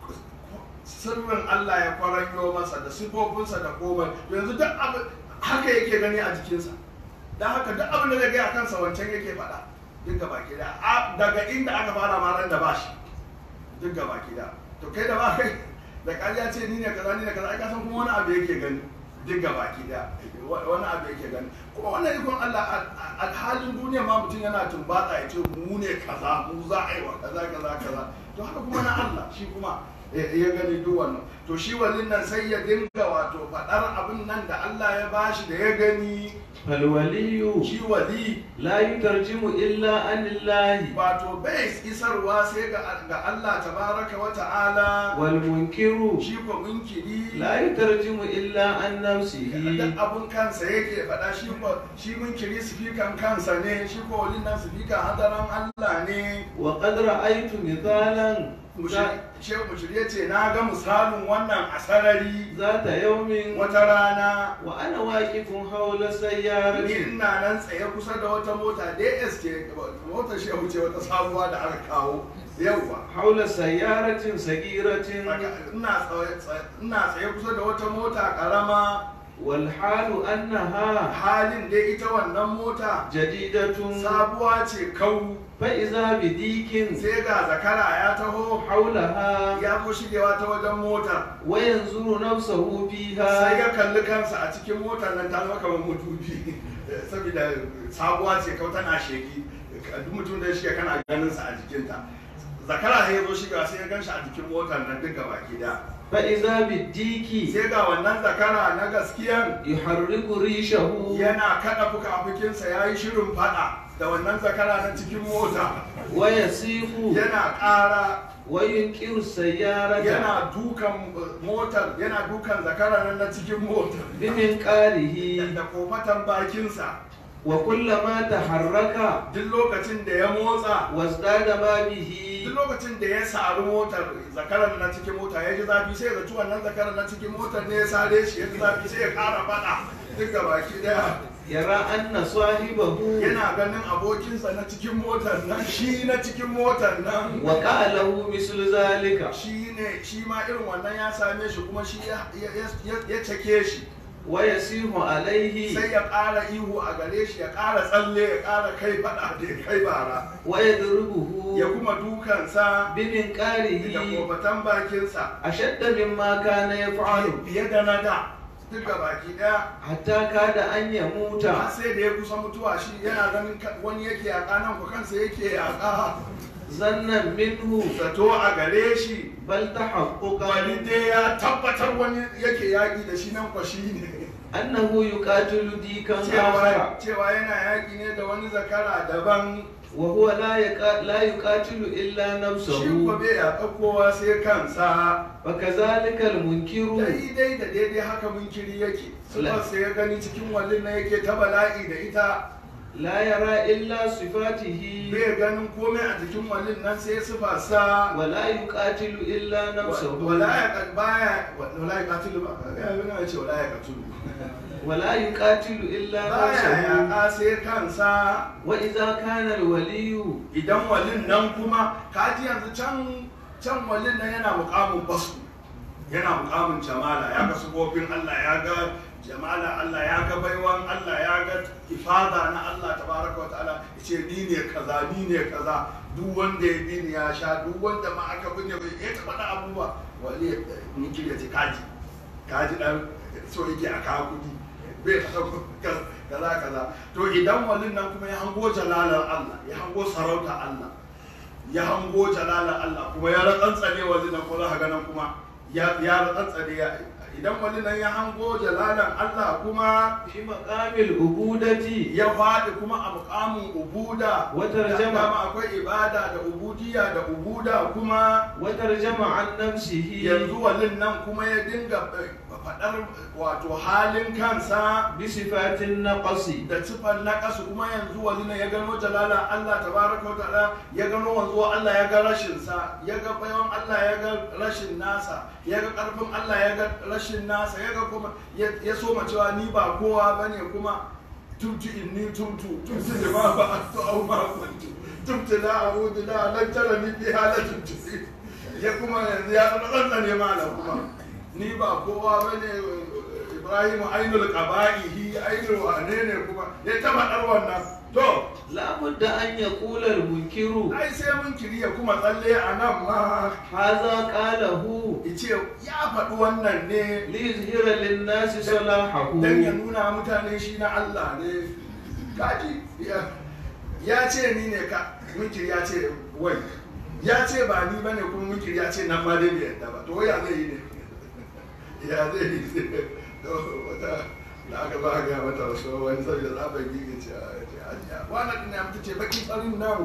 sirrin Allah ya kwaranyo masa da sifofinsa da komai yanzu duk abu haka yake gani a jikinsa don haka duk abin da zai gaya kansa wancan yake faɗa duk gaba ki da A- daga inda aka fara ma ran da ba shi duk gaba ki da to kai da ba kai da ƙarya ce ni ne kaza ni ne kaza ai ka san kuma wani abu yake gani duk gaba ki da wani abu yake gani kuma wannan ikon Allah a- a a halin duniya ma mutum yana tumbatsa ya ce mu ne kaza mu za a yi wa kaza kaza kaza to haka kuma na Allah shi kuma ya ya gani duk wannan to shi walin nan sai ya dinga wato faɗar abin nan da Allah ya bashi da ya gani فالولي shi wali لا يترجم إلا عن الله wato bai isarwa sai ga ga Allah tabaraka wa ta'ala والمنكر shi ko munkiri لا يترجم إلا عن duk نفسه abun kansa yake faɗa shi ko shi munkiri sifikan kansa ne shi ko walin nan sifikan hadaran Allah ne وقد رأيت مثالا shehu mushiri ya ce na ga misalin wannan a sarari ذات يوم wata rana وأنا واقف حول ni سيارة ina nan tsaye kusa da wata mota ds ce motar shehu ce wata sabuwa da aka kawo yauwa حول سيارة صغيرة Tsaka- ina tsaye- tsaye- ina tsaye kusa da wata mota karama والحال أنها halin dai ita wannan mota جديدة sabuwa ce kau فإذا بديك sai ga zakara ya taho حولها ya ko shigewa ta wajen motar وينظر نفسه sai فيها ya kalli kansa a cikin motar nan ta zama kamar mutubi saboda sabuwa ce kau tana sheki duk mutum da shiga kana ganin sa a jikinta zakara sai ya zo shiga sai ya gan shi a jikin motar nan duk gaba da فإذا بالديك sai ga wannan zakara na gaskiyan يحرك ريشه yana kada fuka-fukinsa ya yi shirin fada da wannan zakara na cikin mota ويسيق yana ƙara وينكر السيارة yana dukan uh, motar yana dukan zakara nan na cikin motar بمنقاره da kofatan bakinsa وكلما تحرك duk lokacin da ya motsa وازداد ما به duk lokacin da ya sari motar zakarar na cikin mota ya ji zafi sai ya zaci wannan zakarar na cikin motar ne ya sare shi ya ji zafi sai ya kara fada duk ga baki daya يرى أن صاحبه yana ganin abokinsa na cikin motar nan shi na cikin motar nan وقع له مثل ذلك shi ne shi ma irin wannan ya same shi kuma shi ya, ya, ya- ya cake shi ويسيح عليه sai ya ƙara ihu a gare shi ya ƙara tsalle ya ƙara kai faɗa da ya kai bara ويضربه ya kuma dukansa da بمنقاره kofatan bakinsa أشد مما كان يفعل fiye da na da duk da baki ɗaya حتى كاد أن يموت har sai da ya kusa mutuwa shi yana ganin ka- wani yake yaƙa nan ko kansa yake yaƙa ظنا منه zato a gare shi بل wani تحققا dai ya tabbatar wani yake yaƙi da shi nan kwa shi ne أنه يقاتل ديكا cewa آخر cewa yana yaƙi ne da wani zakara daban وهو لا يقا- لا يقاتل إلا shi ko نفسه bai yaƙa kowa sai kansa فكذلك المنكر daidai da daidai haka munkiri yake sufar sai ya gani cikin wallin na yake ta bala'i da ita لا يرى إلا صفاته bai ganin komai a jikin wallin nan sai sufa sa ولا يقاتل إلا نفسه wala ya kan baya wala ya katilu ba ya yi na ce wala ya katulu ولا يقاتل إلا baya نفسه yaƙa sai kansa وإذا كان الولي idan wallin nan kuma kaji yanzu can can wallin nan yana muƙamin basu yana muƙamin jamala ya ga sufofin Allah ya ga jamala Allah ya ga baiwan Allah ya ga ifada na Allah tabaraka wa ta'ala yace ni ne kaza ni ne kaza duk wanda ya bi ni ya sha duk wanda ma aka binne bai ya taɓa da abubuwa wali ni kiriya ce kaji kaji dan so yake a kawo kudi bai taɓa kaza kaza to idan walin nan kuma ya hango jalalar Allah ya hango sarauta Allah ya hango jalalar Allah kuma ya ratsantsane walin nan ko za ka ga nan kuma ya ya ratsantsane ya idan walin nan ya hango jalalar Allah kuma في مقام العبودة ya faɗi kuma a muƙamin ubuda وترجم dama akwai ibada da ubudiya da ubuda kuma وترجم عن نفسه yanzu walin nan kuma ya dinga eh, faɗar wato halin kansa بصفات النقص da sifar na ƙasa kuma yanzu wani ne ya gano jalala Allah tabaraka wa ta'ala ya gano wanzuwa Allah ya ga rashin sa ya ga bayan Allah ya ga rashin nasa ya ga ƙarfin Allah ya ga rashin nasa ya ga kuma ya ya soma cewa ni ba kowa bane kuma tumtu inni tumtu tumtu da ma ba to au ma kuntu tumtu la a'udu la lan tara ni fi halatin tusi ya kuma yanzu ya tsantsa ne malam kuma ni ba kowa bane Ibrahim ainul qaba'ihi ainul wane ne kuma ya taba dar wannan to لا بد أن يقول المنكر ai sai mun kiriya kuma tsalle a nan ma هذا قاله yace ya faɗi wannan ne ليظهر للناس صلاحه dan ya nuna mutane shi na Allah ne kaji ya ya ce ni ne ka munkiri ya ce wai ya ce ba ni bane kuma munkiri ya ce nan ma dai bai yadda ba to ya zai yi ne ya zai yi to wata da aka ba ga mata wasu wani saboda zaɓar gigi ce a ce ajiya wannan ɗin ya mutu ce baki farin nan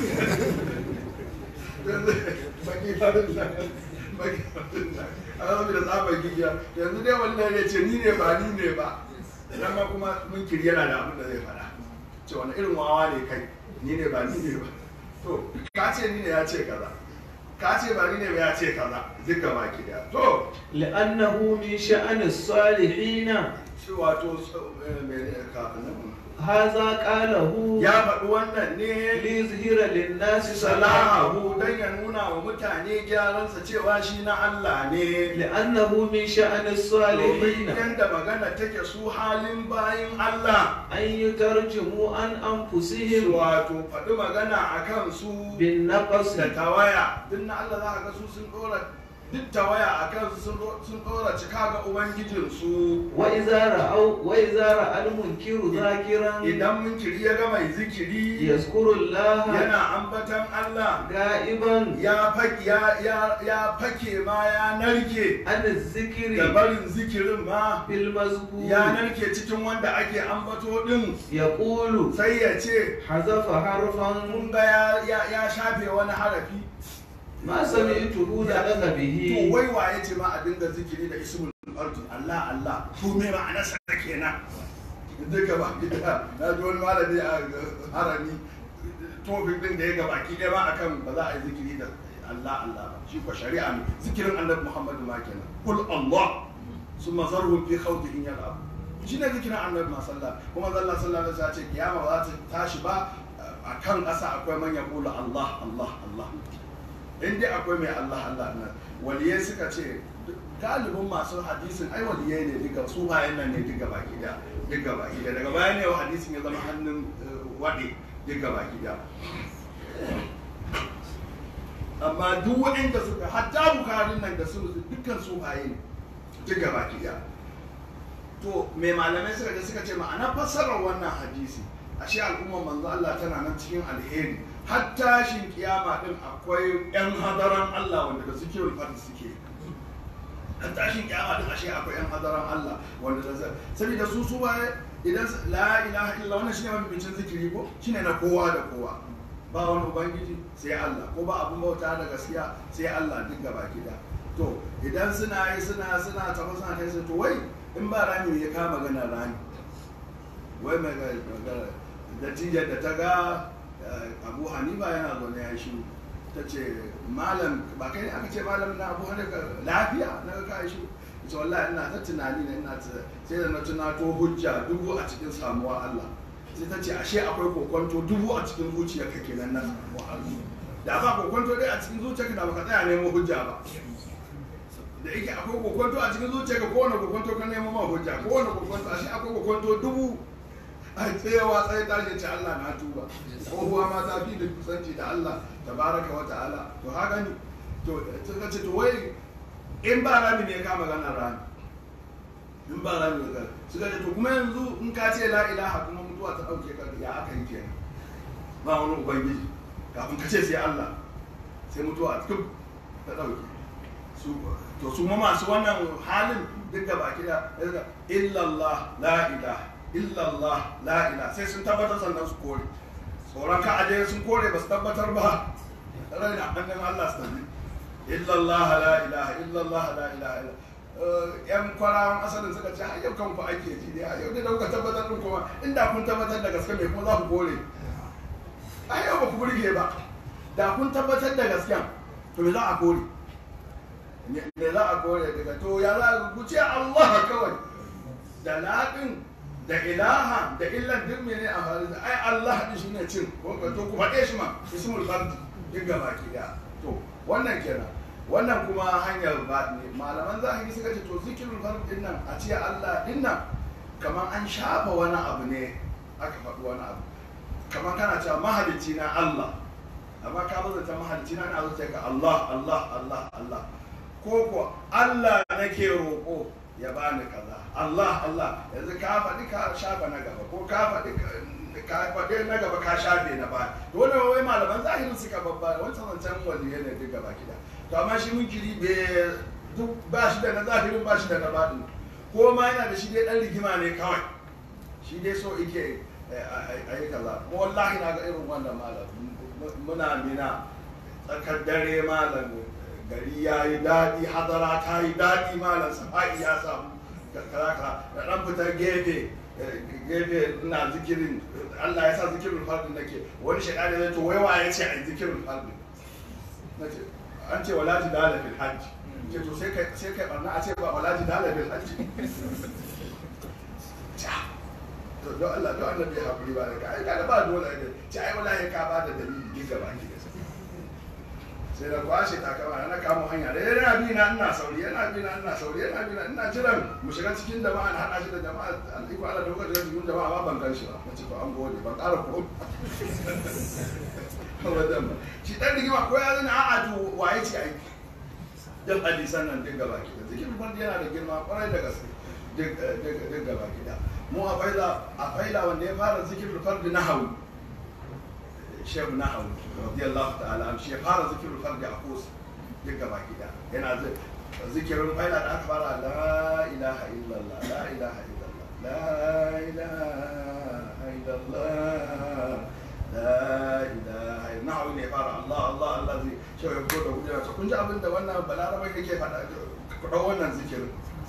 baki farin nan baki farin nan a saboda zaɓar gigi yanzu dai wannan ya ce ni ne ba ni ne ba nan ma kuma munkiri yana da abin da zai faɗa ce wani irin wawa ne kai ni ne ba ni ne ba to ka ce ni ne ya ce kaza ka ce ba ni ne ba ya ce kaza duk gaba ki daya to لأنه من شأن الصالحين shi wato eh, mene ka nan هذا قاله ya faɗi wannan ne ليظهر للناس صلاحه salahu don ya nuna wa mutane gyaransa cewa shi na Allah ne لأنه من شأن domin الصالحين yadda magana take su halin bayin Allah أن يترجموا عن أنفسهم wato faɗi magana a kan su بالنقص da tawaya duk na Allah za ka ga su sun ɗora duk tawaya a kan su sun ɗo- sun ɗora cika ga Ubangijinsu وإذا رأوا وإذا رأى المنكر ذاكرا idan mun kiri ya ga mai zikiri يذكر الله yana ambatan Allah غائبا ya fake ya, ya, ya fake ma ya narke عن da الذكر barin zikirin ma في المذكور ya narke cikin wanda ake ambato din يقول sai ya ce حذف حرفا mun ga ya, ya, ya shafe wani harafi ما سمعته نطق to به wai waye ce ma a dinga zikiri da ismul ardi Allah Allah to me ma'ana sa kenan duka ba gida na ji wani malami a harami tofin din da ya gaba ki ɗaya ma akan ba za a yi zikiri da Allah Allah ba shi ko shari'a ne zikirin annabi Muhammadu ma kenan kul Allah summa zarhum fi khawdihim yal'ab shi ne zikirin annabi ma sallah kuma zalla sallallahu alaihi wasallam ce kiyama ba za ta tashi ba a kan ƙasa akwai man yaqulu Allah Allah Allah in dai akwai mai Allah Allah nan waliyai suka ce galibin masu hadisin ai waliyai ne duka su bayan nan ne duka baki da duka baki da daga bayan ne hadisin ya zama hannun waɗe duka baki da amma duk waɗanda suka hatta bukarin nan da su dukkan su baye ne duka baki da to mai malamai suka je suka ce ma'ana fassarar wannan hadisi ashe al'ummar manzo Allah tana nan cikin alheri har tashin kiyama din akwai yan hadaran Allah wanda da suke rufar suke har tashin kiyama din ashe akwai yan hadaran Allah wanda da saboda su su waye idan la ilaha illa wannan shine mafificin zikiri ko shine na kowa da kowa ba wani ubangiji sai Allah ko ba abun bauta da gaskiya sai Allah duk gaba da to idan suna yi suna suna tafi suna kai su to wai in ba rami ya kama magana rami wai mai magana natijar da ta ga abu hanifa yana zaune ya shi ta ce malam ba kai ne aka ce malam na abu hanifa lafiya na ga kai shi ita wallahi ina ta tunani ne ina ta sai da na tunato hujja dubu a cikin samuwa Allah sai ta ce ashe akwai kokonto dubu a cikin zuciyarka kenan na samuwa Allah da ba kokonto dai a cikin zuciyarka da baka tsaya nemo hujja ba da yake akwai kokonto a cikin zuciyarka kowane kokonto ka nemo ma hujja kowane kokonto ashe akwai kokonto dubu a tsayawa tsaye tashi ce Allah na tuba tsohuwa ma ta fi da kusanci da Allah tabaraka wa ta'ala to haka ne to suka ce to wai in ba rami ne ka magana rami in ba rami ne ka suka ce to kuma yanzu in ka ce la ilaha kuma mutuwa ta dauke ka ya aka yi kenan ba wani ubangiji kafin ka ce sai Allah sai mutuwa duk ta dauke su to su ma masu wannan halin duk da baki da illallah la ilaha illallah la ila sai sun tabbatar sannan su kore tsoron ka aje sun kore ba su tabbatar ba rai na hannun Allah su tafi illallah la ilaha illallah la ilaha yan kwarawan asalin suka ce yau kan ku ake ji ne yau da kuka tabbatar din kuma inda kun tabbatar da gaske me kuma za ku kore a yau ba ku burge ba da kun tabbatar da gasken to me za a kore me za a kore daga to ya za ku ce Allah kawai da laɗin da ilaha da illan duk mene a faru da ai Allah din shi ne cin ko to ku faɗe shi ma ismul fard duk gaba ki da to wannan kenan wannan kuma hanyar ba ne malaman zahiri suka ce to zikirul fard din nan a ce Allah din nan kamar an shafa wani abu ne aka faɗi wani abu kamar kana cewa mahalicci na Allah amma ka bada ta mahalicci na na zuciya ka Allah Allah Allah Allah ko ko Allah nake roƙo ya bani kaza Allah Allah yanzu ka faɗi ka shafa na gaba ko ka faɗi ka faɗi na gaba ka shafe na baya to wannan wai malaman zahirin suka babba wancan wancan waliye ne duk gaba gida to amma shi munkiri bai duk ba shi da na zahirin ba shi da na baɗin ko ma yana da shi dai ɗan rigima ne kawai shi dai so ike a yi kaza mu wallahi na ga irin wannan malam muna mina tsakar dare malam gari ya yi daɗi hadara ta yi daɗi malam safa'i ya samu karaka da ɗan fitar gefe gefe ina zikirin Allah ya sa zikirin fardin nake wani shaɗa ne to waiwa ya ce a yi zikirin fardin na ce an ce wala jidala fil hajj ce to sai kai sai kai barna a ce ba wala jidala fil hajj to don Allah don Allah bai hakuri ba da ka ai kada ba dole ne ce ai wallahi ka ba da dalili duk gaba ki sai da kwashe takama na kamo hanya da yana bi na ina sauri yana bi na ina sauri yana bi na ina jiran mu shiga cikin jama'a na hada shi da jama'a an iko Allah da lokacin cikin jama'a ba ban gan shi ba nace to an gode ban ƙara ko wadan ba shi dan rigima ko ya zana a'a to waye ce aiki dan hadisan nan din gaba ki da zikirin fardi yana da girma kwarai da gaske duk duk gaba ki da mu a faida a faida wanda ya fara zikirin fardi na hawi shehu na hawi radiyallahu ta'ala an shi ya fara zikirin fardi a kusa duk gaba ki da yana zikirin faida da aka fara la ilaha illallah la ilaha illallah la ilaha illallah la ilaha na hawi ne fara Allah Allah Allah zai cewa ya fito da hujja ta kun ji abin da wannan balaraba yake faɗa ku ɗau wannan zikirin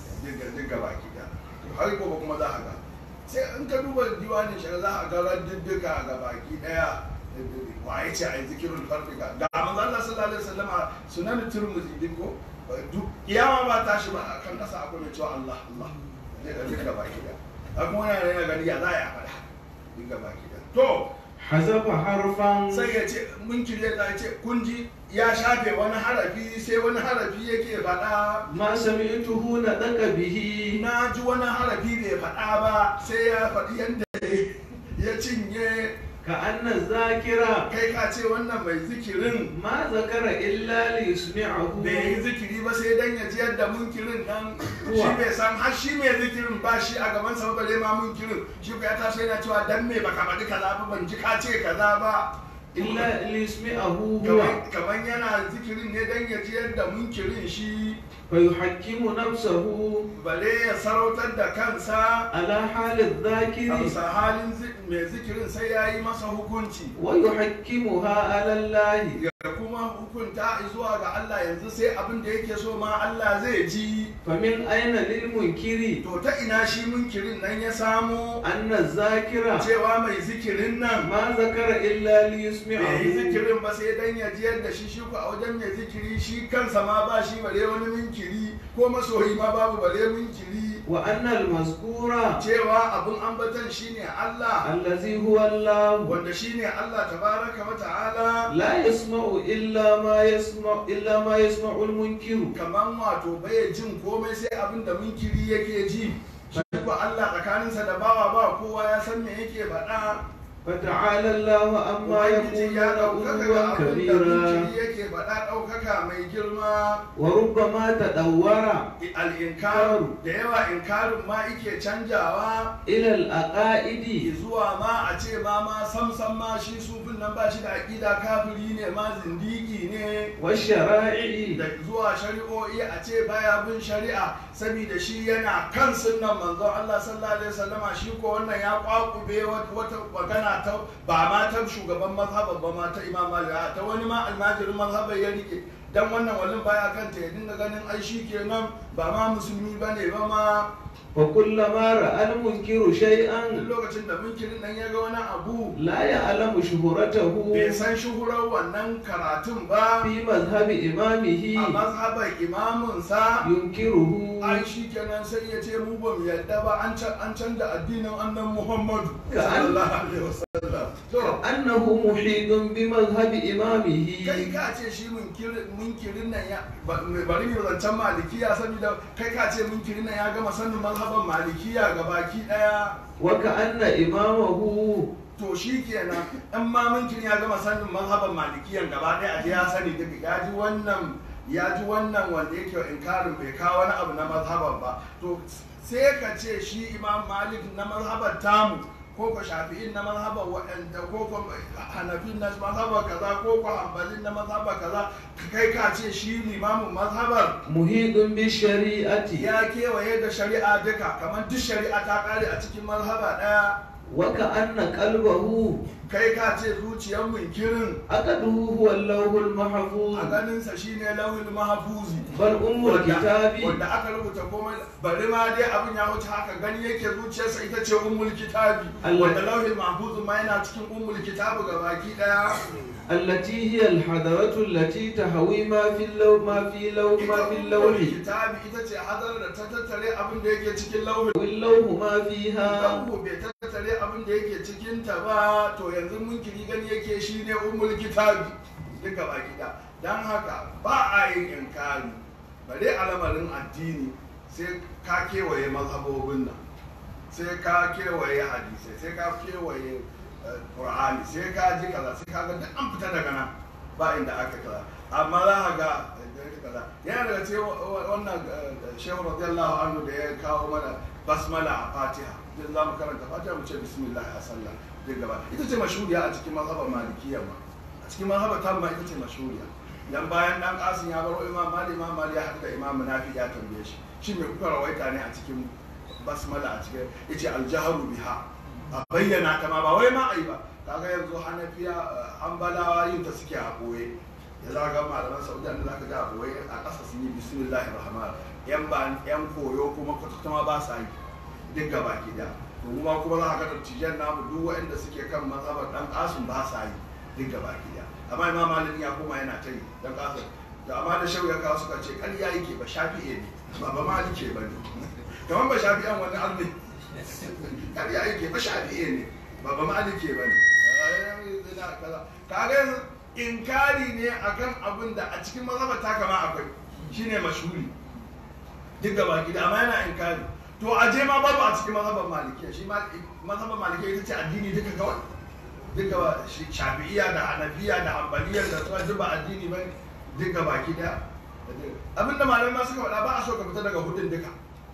duk gaba ki da har gobe kuma za a ga sai in ka duba diwanin shi za a ga raddiddika ga baki daya waye ce a yi zikirin farfi ga ga manzo Allah sallallahu alaihi wasallam sunan turmuzi din ko duk kiyama ba ta shi ba kan kasa akwai mai cewa Allah Allah zai ga duka baki daya kuma yana yana gani ya za ya faɗa duka baki daya to حذف حرفا sai ya ce mun kirye ta ce kun ji ya shafe wani harafi sai wani harafi yake faɗa ما سمعته نطق به na ji wani harafi bai faɗa ba sai ya faɗi yadda ya cinye كأن الذاكرة kai ka ce wannan mai zikirin ما ذكر إلا ليسمعه bai yi zikiri ba sai dan ya ji yadda munkirin nan shi Uwa. bai san har shi mai zikirin ba shi a gaban sa bare ma munkirin shi ko ya taso yana cewa dan me baka faɗi kaza ba ban ji ka ce kaza ba إلا ليسمعه هو Kaman- kaman yana zikirin ne dan ya ji yadda munkirin shi فيحكم نفسه bare ya sarautar da kansa على حال a الذاكر bisa halin zi- mai zikirin sai ya yi masa hukunci ويحكمها على الله ya kuma hukunta zuwa ga Allah yanzu sai abin da yake so ma Allah zai ji فمن أين للمنكر to ta ina shi munkirin nan ya samo أن الذاكرة cewa mai zikirin nan ما ذكر إلا bai yi ليسمعه zikirin ba sai dan ya ji yadda shi shi ko a wajen mai zikiri shi kansa ma ba shi bare wani munkiri ko masoyi ma babu bare munkiri وأن المذكور cewa abun ambatan shine Allah الذي هو الله wanda shine Allah tabaraka wa ta'ala لا يسمع إلا ما يسمع إلا ما يسمع المنكر kaman wato bai jin komai sai abin da munkiri yake ji shi ko Allah tsakaninsa da bawa ba kowa ya san me yake faɗa فتعالى الله عما Ubangiji يقولون ya ɗaukaka ga علوا abin da كبيرا munkiri yake faɗa ɗaukaka mai girma وربما تدور al'inkaru da yawa inkarin ma ike canjawa إلى الأقائد zuwa ma a ce ma ma samsam ma shi sufin nan ba shi da aƙida kafiri ne ma zindiki ne والشرائع da zuwa shari'o'i a ce baya bin shari'a saboda shi yana kan sunnan manzon Allah sallallahu alaihi wasallama shi ko wannan ya kwakube wata magana ta ba ma ta shugaban mazhaban ba ma ta Imam Malik a ta wani ma almajirin mazhaban ya rike dan wannan wallin baya kanta ya dinga ganin ai shi kenan ba ma musulmi bane ba ma وكلما رأى المنكر شيئا duk lokacin da munkirin nan ya ga wani abu لا يعلم شهرته bai san shuhurar wannan karatun ba في مذهب a إمامه mazhaban imaminsa ينكره ai shi kenan sai ya ce mu ba mu yadda ba an can an canza addinin annan Muhammadu Ka an- sallallahu alaihi wasallam to كأنه محيط بمذهب إمامه kai ka ce shi munkirin munkirin nan ya ba- bari mu zancen malikiya saboda kai ka ce munkirin nan ya gama sanin mazhaban malikiya gabaki daya وكأن إمامه to shi kenan in ma munkirin ya gama sanin mazhaban malikiyan gaba daya a ya sani duka ya ji wannan ya ji wannan wanda yake inkarin bai kawo wani abu na mazhaban ba to sai ka ce shi imam malik na mazhaban tamu ko ko shafi'in na mazhaban waɗanda ko ko hanafin na mazhaban kaza ko ko hanbalin na mazhaban kaza kai ka ce shi limamin mazhabar محيط بالشريعة ya kewaye da shari'a duka kamar duk shari'a ta kare a cikin mazhaba ɗaya وكأن قلبه kai ka ce zuciyar munkirin أكده هو اللوح المحفوظ a ganinsa shine lauhin mahafuzi بل أم wanda الكتاب wanda aka rubuta komai bari ma dai abin ya wuce haka gani yake zuciyarsa ita ce ummul kitabi Allah. wanda lauhin mahfuz ma yana cikin ummul kitabi ga baki daya التي هي الحضرة التي تهوي ما في اللوح ما في لوح ما ita في ummul اللوح kitabi ita ce hadar da ta tattare abin da yake cikin lauhin واللوح ما فيها Kanku bai tattare abin da yake cikin ta ba to yanzu munkiri gani yake shine ummul kitabi duka baki da dan haka ba a yin inkari bare a lamarin addini sai ka kewaye mazhabobin nan sai ka kewaye hadisai sai ka kewaye eh, qur'ani sai ka ji kaza sai ka ga duk an fita daga nan ba inda aka kaza amma za ka ga eh, kaza yana daga cikin wa- wa- wannan eh, shehu radiyallahu anhu da ya kawo mana basmala a fatiha idan za mu karanta fatiha mu ce bismillah a sallah duk gaba ita ce mashhuriya a cikin mazhabar malikiyya ma a cikin mazhabar tamma ita ce mashhuriya dan bayan dan kasin ya baro imam mali imam mali ya haɗu da imam nafi ya tambaye shi shi mai kuka rawaita ne a cikin basmala a cikin yace aljaharu biha a bayyana ta ma ba wai ma ai ba kaga yanzu hanafiya eh, hanbalawa yin ta suke a boye ya za ga malaman saudiya da zaka ga a boye a ƙasa sun yi bismillahir rahman yan ba yan koyo kuma kwata ma ba sa yi duk gaba ki da to kuma kuma za ka ga dattijan namu duk waɗanda suke kan mazhabar dan kasun ba sa yi duk gaba ki da amma imam malik ya koma yana ta yi dan kasun da amma da shau ya kawo suka ce ƙarya yake ba shafi'e ne ba ba malike ba ne kamar ba shafi'an wani arni ƙarya yake ba shafi'e ne ba ba malike ba ne kaga yanzu inkari ne akan abin da a cikin mazhabar ta kama akwai shine mashhuri duk gaba gida amma yana inkari to a je ma babu a cikin mazhaban malikiya shi ma mazhaban malikiya ita ce addini duka kawai duka ba shi shafi'iya da hanafiya da hanbaliya da su duk ba addini ba duka baki daya abinda malamai ma suka faɗa ba a so ka fita daga hudun duka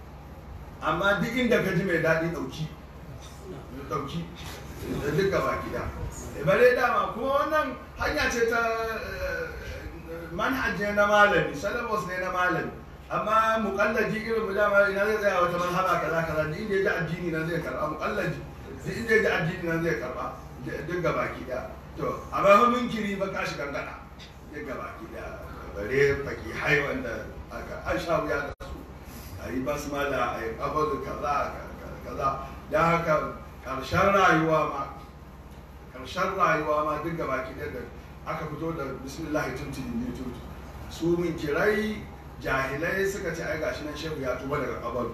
amma duk inda ka ji mai daɗi ɗauki ɗauki duka baki daya bare dama kuma wannan hanya ce ta eh, manhaj ne na malami syllabus ne na malami amma muƙallaji irin mu dama ina zai tsaya wata manhaja kaza kaza duk inda ya ji addini na zai karɓa muƙallaji duk inda ya ji addini na zai karɓa duk ga baki ɗaya to amma fa munkiri ba ka shi gangana duk ga baki ɗaya bare faki hai wanda aka an sha wuya da su a yi basmala a yi kabalu kaza kaza da haka ƙarshen rayuwa ma ƙarshen rayuwa ma duk ga baki ɗaya da aka fito da bismillahi tuntuni ne tutu su min kirai jahilai suka ce ai gashi nan shehu ya tuba daga kabaru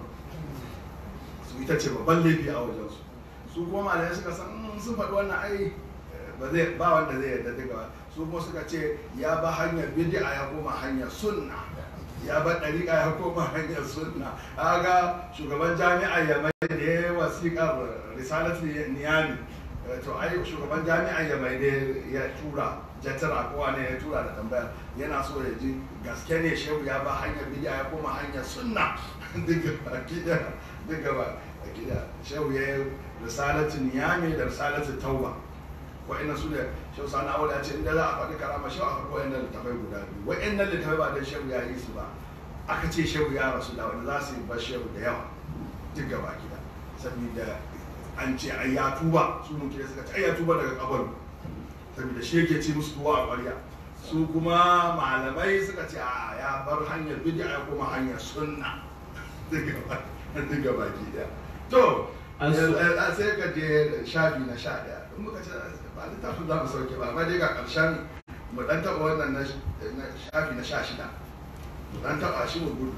su ita ce babban laifi a wajensu su kuma malamai suka san "Mm, sun faɗi wannan ai eh, ba zai ba wanda zai yarda daga su kuma suka ce ya ba hanyar bid'a ya koma hanyar sunna ya ba ɗariƙa ya koma hanyar sunna aga shugaban jami'a ya mai da ya yi wasiƙar risalatu niyami Eh, to ai shugaban jami'a ya mai da ya tura jatara kowa ne ya tura da tambaya yana so ya ji gaske ne shehu ya ba hanyar bid'a ya koma hanyar sunna duka baki da duka baki da shehu ya yi risalatu niyami da risalatu tauba wa'annan su ne shehu sani awal ya ce inda za a faɗi karama shehu a faɗi wa'annan littafai guda biyu wa'annan littafai ba dan shehu ya yi su ba aka ce shehu ya rasu da wanda za su yi bar shehu da yawa duk gaba gida saboda an ce ai ya tuba su mun kire suka ce ai ya tuba daga kabaru saboda shi yake ci musu tuwa a ƙwarya su kuma malamai suka ce a ya bar hanyar bid'a ya koma hanyar sunna duk gaba duk gaba gida to An so- eh, sai ka je shafi na sha ɗaya in muka ce ba littafin za mu sauke ba amma dai ga ƙarshen mu ɗan taɓa wannan na sh- na shafi na sha shida mu ɗan taɓa shi mu gudu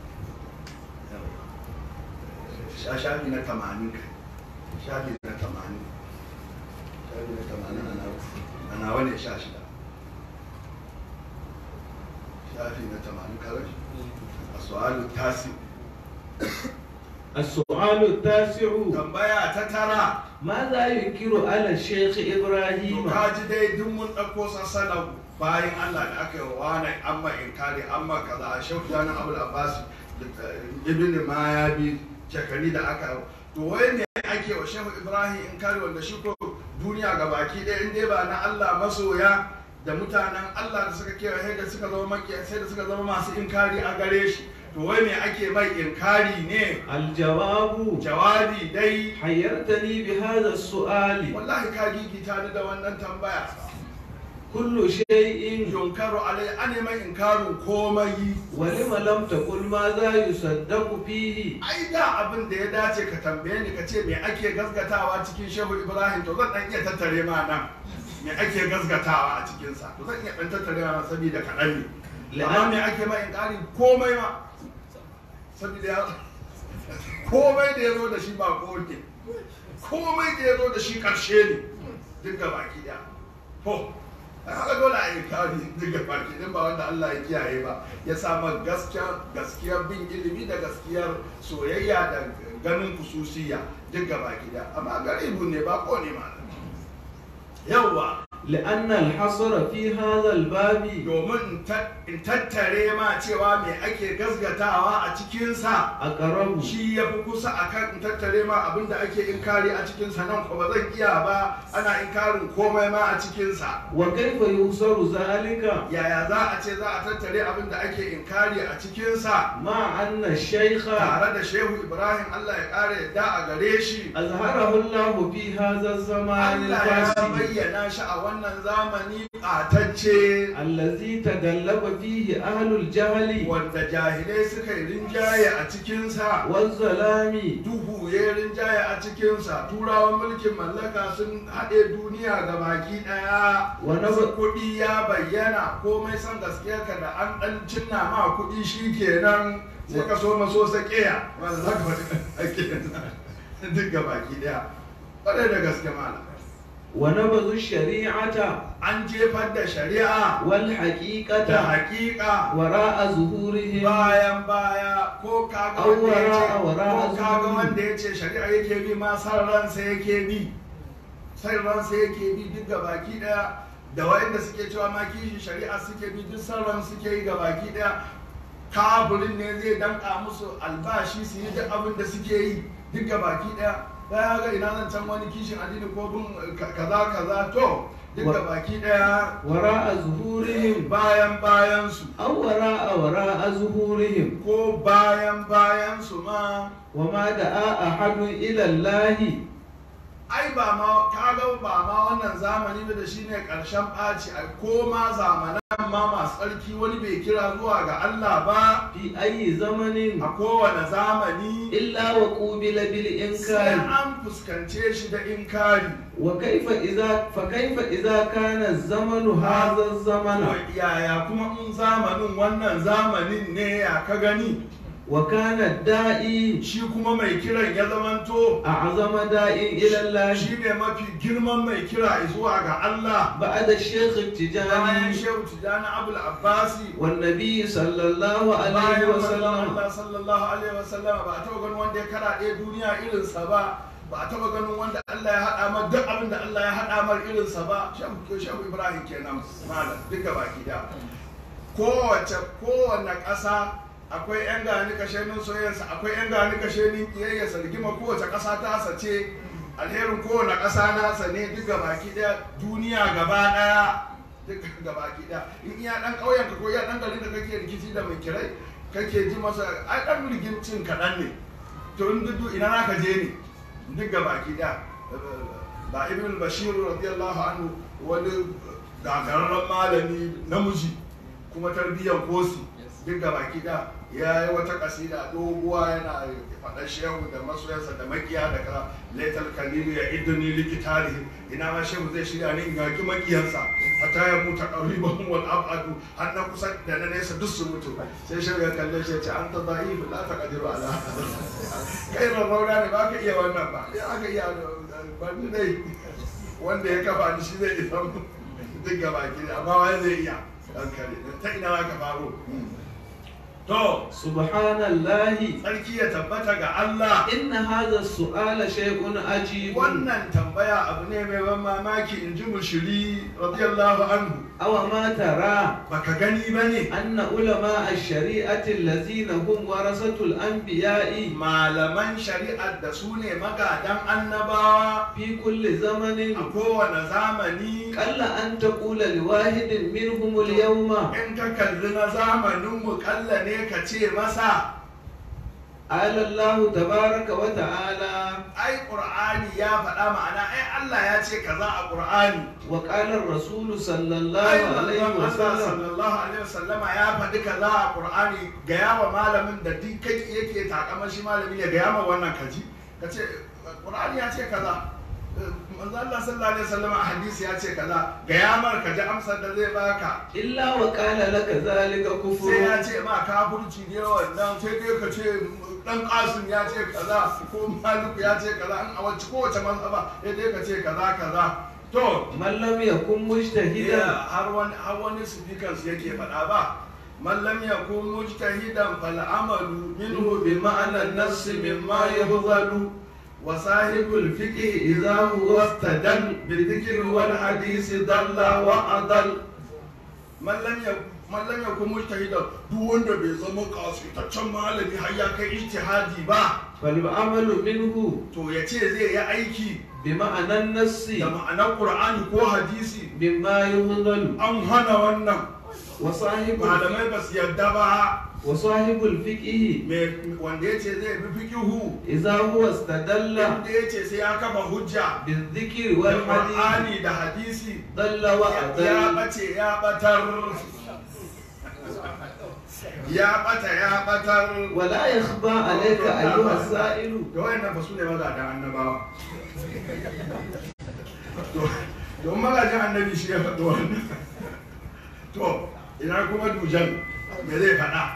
Sha- shafi na tamanin kai shafi na tamanin shafi na tamanin a nawa a nawa ne sha shida shafi na tamanin kawai a su'alu tasi السؤال التاسع tambaya ta tara ماذا ينكر على الشيخ to إبراهيم ka ji dai duk mun ɗauko sassana bayan Allah da aka yi wa wani amma inkari amma kaza a shauki jani abul abbas da ibn mayabi shekari da aka to wai ne ake wa shehu ibrahim inkari wanda shi ko duniya ga baki ɗaya in dai ba na Allah masoya da mutanen Allah da suka kewaye da suka zama makiya sai da suka zama masu inkari a gare shi to wai me ake mai inkari ne الجواب jawabi dai حيرتني بهذا السؤال wallahi ka gigita ni da wannan tambaya كل شيء yunkaru alai ane mai inkarin komai ولم لم تقل ماذا يصدق فيه ai da abin da ya dace ka tambaye ni ka ce me ake gaskatawa cikin shehu ibrahim to zan dan iya tattare ma nan me ake gaskatawa a cikinsa to zan iya dan tattare ma saboda kaɗan ne amma me ake ma inkari komai ma saboda ya komai da ya zo da shi ba ne komai da ya zo da shi ƙarshe ne duk ga baki ɗaya to ai haka dole a inkari duk ga baki ɗin ba wanda Allah ya kiyaye ba ya sama gaskiyar gaskiyar bin ilimi da gaskiyar soyayya da ganin kususiya duk ga baki ɗaya amma garibu ne ba ko ne ma yawwa لأن الحصر في هذا الباب domin in tattare ma cewa me ake gasgatawa a cikinsa أقرب shi ya fi kusa a kan in tattare ma abin da ake inkari a cikinsa nan ko ba zan iya ba ana inkarin komai ma a cikinsa وكيف يوصل ذلك yaya za a ce za a tattare abin da ake inkari a cikinsa مع أن الشيخ tare da shehu ibrahim allah ya ƙara yadda a gare shi أظهره الله في هذا الزمان allah ya الفاسد bayyana shi a wannan zamani ɓatacce الذي تغلب فيه أهل الجهل wanda jahilai suka yi rinjaye a cikinsa والظلام duhu ya rinjaye a cikinsa turawan mulkin mallaka sun haɗe duniya ga baki ɗaya Wani wasu ba- kuɗi ya bayyana komai san gaskiyarka da an ɗan cinna ma kuɗi shi kenan sai ka so maso sakiya wanda za ka faɗi ake duk ga baki ɗaya ƙwarai da gaske mana ونبذ الشريعة an jefar da shari'a da والحقيقة haƙiƙa وراء ظهورهم bayan baya ko kaga An wanda ya ce wara- wara ko kaga azumi. wanda ya ce shari'a yake bi ma san ransa yake bi san ransa yake bi duk ga baki daya da wayanda suke cewa ma kishi shari'a suke bi duk san ran suke yi ga baki daya kafirin ne zai danka musu albashi su yi duk abin da suke yi duk ga baki daya ya ga ina zan can wani kishin addini ko bin kaza kaza to duk ga baki daya وراء ظهورهم bayan bayan su أو وراء وراء ظهورهم ko bayan bayan su ma وما دعا أحد إلى الله ai ba ma kaga ba ma wannan zamani ba da shine karshen ɓaci ai ko ma zamanan ma masu tsarki wani bai kira zuwa ga Allah ba في أي زمن a kowane zamani إلا وقوبل sai بالإنكار an fuskance shi da inkari وكيف إذا فكيف إذا كان الزمن هذا الزمن To, yaya kuma in zamanin wannan zamanin ne ya ka gani وكان الداعي shi kuma mai kiran ya zamanto أعظم داعي إلى الله shi ne mafi girman mai kira zuwa ga Allah بعد الشيخ bayan التجاني shehu tijjani abul abbasi والنبي صلى الله عليه bayan manzon وسلم Allah sallallahu alaihi wasallam ba a taɓa ganin wanda ya karaɗe duniya irinsa ba ba a taɓa ganin wanda Allah ya haɗa mar duk abin da Allah ya haɗa mar irinsa ba shehu shehu Ibrahim kenan malam duka baki da kowace kowanne ƙasa akwai yan gani kashenin soyayyarsa akwai yan gani kashenin kiyayyarsa rigima kowace ƙasa ta sace alherin kowane ƙasa nasa ne duka baki ɗaya duniya gaba ɗaya duka gabaki ɗaya in iya ɗan ƙauyen ka ko iya ɗan garin da kake rikici da mai kirai kake ji masa ai ɗan rigimcin kaɗan ne to in duk ina na ka je ne duk gabaki ɗaya ba ibn bashir radiyallahu anhu wani gagararren malami namiji kuma tarbiyyar kosi duk gabaki ɗaya ya yi wata kasida doguwa yana faɗar shehu da masoyansa da makiya da ka laitar kalilu ya idoni likitari ina ma shehu zai shirya ni in yaki makiyansa a ta ya muta ƙariban wal abadu har na kusa da na nesa duk su mutu sai shehu ya kalle shi ya ce an ta za'ifu la ta kadiru ala kai rarrauna ne ba ka iya wannan ba ya aka iya ba ni dai wanda ya kafa ni shi zai isa duk gabaki amma wani zai iya ɗan kare ta ina ka faro To, subhanallahi tsarki ya tabbata ga Allah. inna hadha su'ala shay'un ajib Wannan tambaya abu ne mai ban mamaki in ji mushiri radiyallahu anhu. aw ma tara Baka gani ba ne? anna ulama ash-shari'ati allazina hum warasatul anbiya'i Malaman shari'ar da su ne magadan annabawa fi kulli zamanin a kowane zamani. qalla an taqula liwahidin minhum al-yawma In ka kalli na zamaninmu kalla ne ne ka ce masa قال الله تبارك وتعالى ai qur'ani ya faɗa ma'ana ai Allah ya ce kaza a qur'ani وقال الرسول صلى الله ai عليه manzon Allah وسلم sallallahu alaihi wasallama ya faɗi kaza a qur'ani ga yawa malamin da duk kai yake takamar shi malami ne ga yawa wannan kaji ka ce qur'ani ya ce kaza manzon Allah sallallahu alaihi wasallama a hadisi ya ce kaza ga yamar ka ji amsar da zai baka إلا وقال لك ذلك sai ya كفر ce ma kafirci ne wannan sai dai ka ce dan kasim ya ce kaza ko maliku ya ce kaza an a wacce kowace mazhaba sai dai ka ce kaza kaza to من لم يكن iya مجتهدا har wani har wani speakers yake faɗa ba man lam yakun mujtahidan fal amalu minhu bi ma'ana an-nass mimma yafdalu wa sahibul fiqh idha huwa istadal bi dhikri wal hadith dalla wa adal man lam yakun man lam yakun mujtahidan duk wanda bai zama kasitaccen malami har ya kai ijtihadi ba فالعمل منه to ya ce zai yi aiki بمعنى النص da ma'anar qur'ani ko hadisi مما يفضل an hana wannan وصاحب الفقه malamai ba su yarda ba وصاحب الفقه me- wanda ya ce zai bi fikihu إذا هو استدل wanda ya ce sai ya kafa hujja بالذكر da والحديث qur'ani da hadisi ضل ya وأضل bace ya batar ya bata ya batar ولا يخفى عليك أيها السائل da wayannan ba su ne magadan annabawa To- don magajin annabi shi ya faɗi wannan to ina kuma dujan me zai faɗa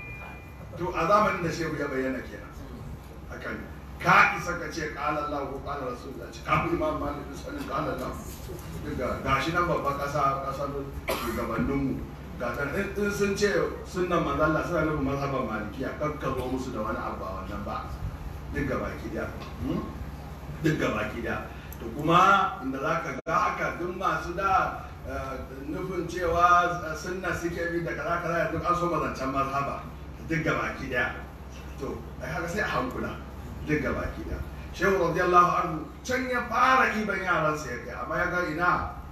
to a zamanin da shehu ya bayyana kenan hakan ka isa ka ce qala Allah ko qala Rasulullah ce ka fi imam Malik bin sanin qala Allah daga gashi nan babban kasa kasar shugabanninmu ga tan in in sun ce sunnan manzo Allah suna nufin mazhaban malikiya kakkaro musu da wani abu a wannan ba duk gaba ki daya hmm? duk gaba ki daya to kuma inda za ka ga haka duk masu da eh, nufin cewa sunna suke bi da kaza kaza duk an so mazancan mazhaba duk gaba ki daya to ai haka sai a hankula duk gaba ki daya shehu radiyallahu anhu can ya fara iban yaransa ya kai amma ya ga ina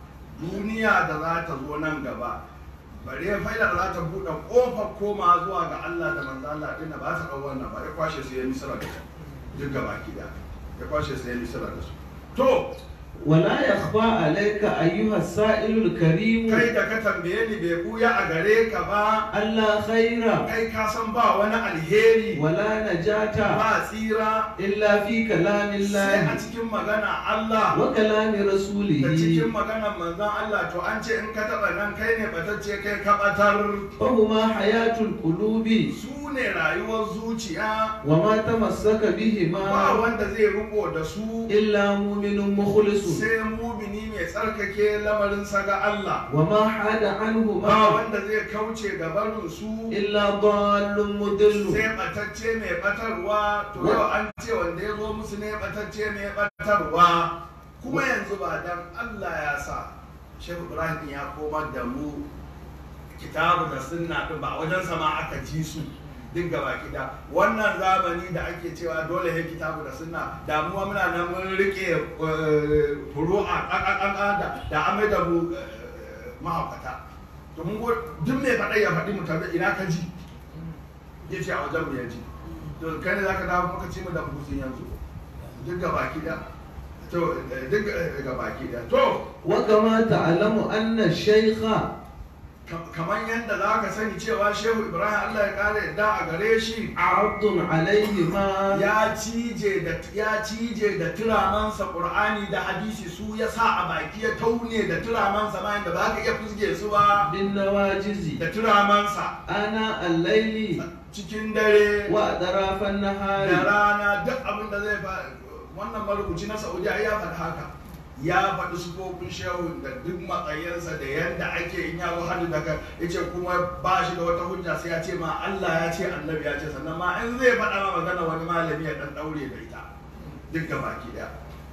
duniya da za ta zo nan gaba bare faida da za ta buɗe ƙofar koma zuwa ga Allah da manzo Allah din ba ta ɗau wannan ba ya kwashe su ya misira da su duk gaba ki daya ya kwashe su ya misira da su to ولا يخفى عليك أيها السائل الكريم kai da ka tambaye ni bai buya a gare ka ba ألا خير kai ka san ba wani alheri ولا نجاة ba tsira إلا في كلام sai a الله cikin magana Allah وكلام da cikin رسوله maganar manzon Allah to an ce in ka taɓa nan kai ne batacce kai ka batar فهما حياة القلوب su ne rayuwar zuciya وما تمسك ba بهما wanda zai riko da su إلا مؤمن مخلص sai mumini mai tsarkake lamarinsa ga Allah وما حاد ba عنهما wanda zai kauce ga barin su إلا ضال مضل sai batacce mai batarwa to yau an ce wanda ya zo musu ne batacce mai batarwa kuma yanzu ba dan Allah ya sa Shehu Ibrahim ya komar da mu kitabu da sunna din ba wajen sama aka ji su duk gaba kida wannan zamani da ake cewa dole ya kitabu da sunna damuwa muna nan mun rike eh, furu'a ƙaƙaƙaƙa da da amai da mu eh, mahaukata to mun go duk mai faɗa ya faɗi mu tabi ina ka ji ya ce a wajen mu ya ji to kai ne zaka dawo muka ci mu da bukusin yanzu duk gaba kida to eh, duk eh, gaba kida to وكما تعلم أن الشيخ kamar yadda za ka sani cewa shehu ibrahim allah ya kare yadda a gare shi عرض عليهما ya cije da ya cije da turamansa qur'ani da hadisi su ya sa a baki ya taune da turamansa ma yadda ba ka iya fusge su ba بالنواجز da turamansa آناء الليل cikin dare وأطراف da النهار rana duk abin da zai fa wannan marubuci na saudiya ya faɗi haka ya faɗi sufofin shehu da duk matsayinsa da yadda ake in ya zo hannu daga ya ce kuma ba shi da wata hujja sai ya ce ma Allah ya ce annabi ya ce sannan ma in zai faɗa ma magana wani malami ya ɗan ɗaure da ita duk ga baki ɗaya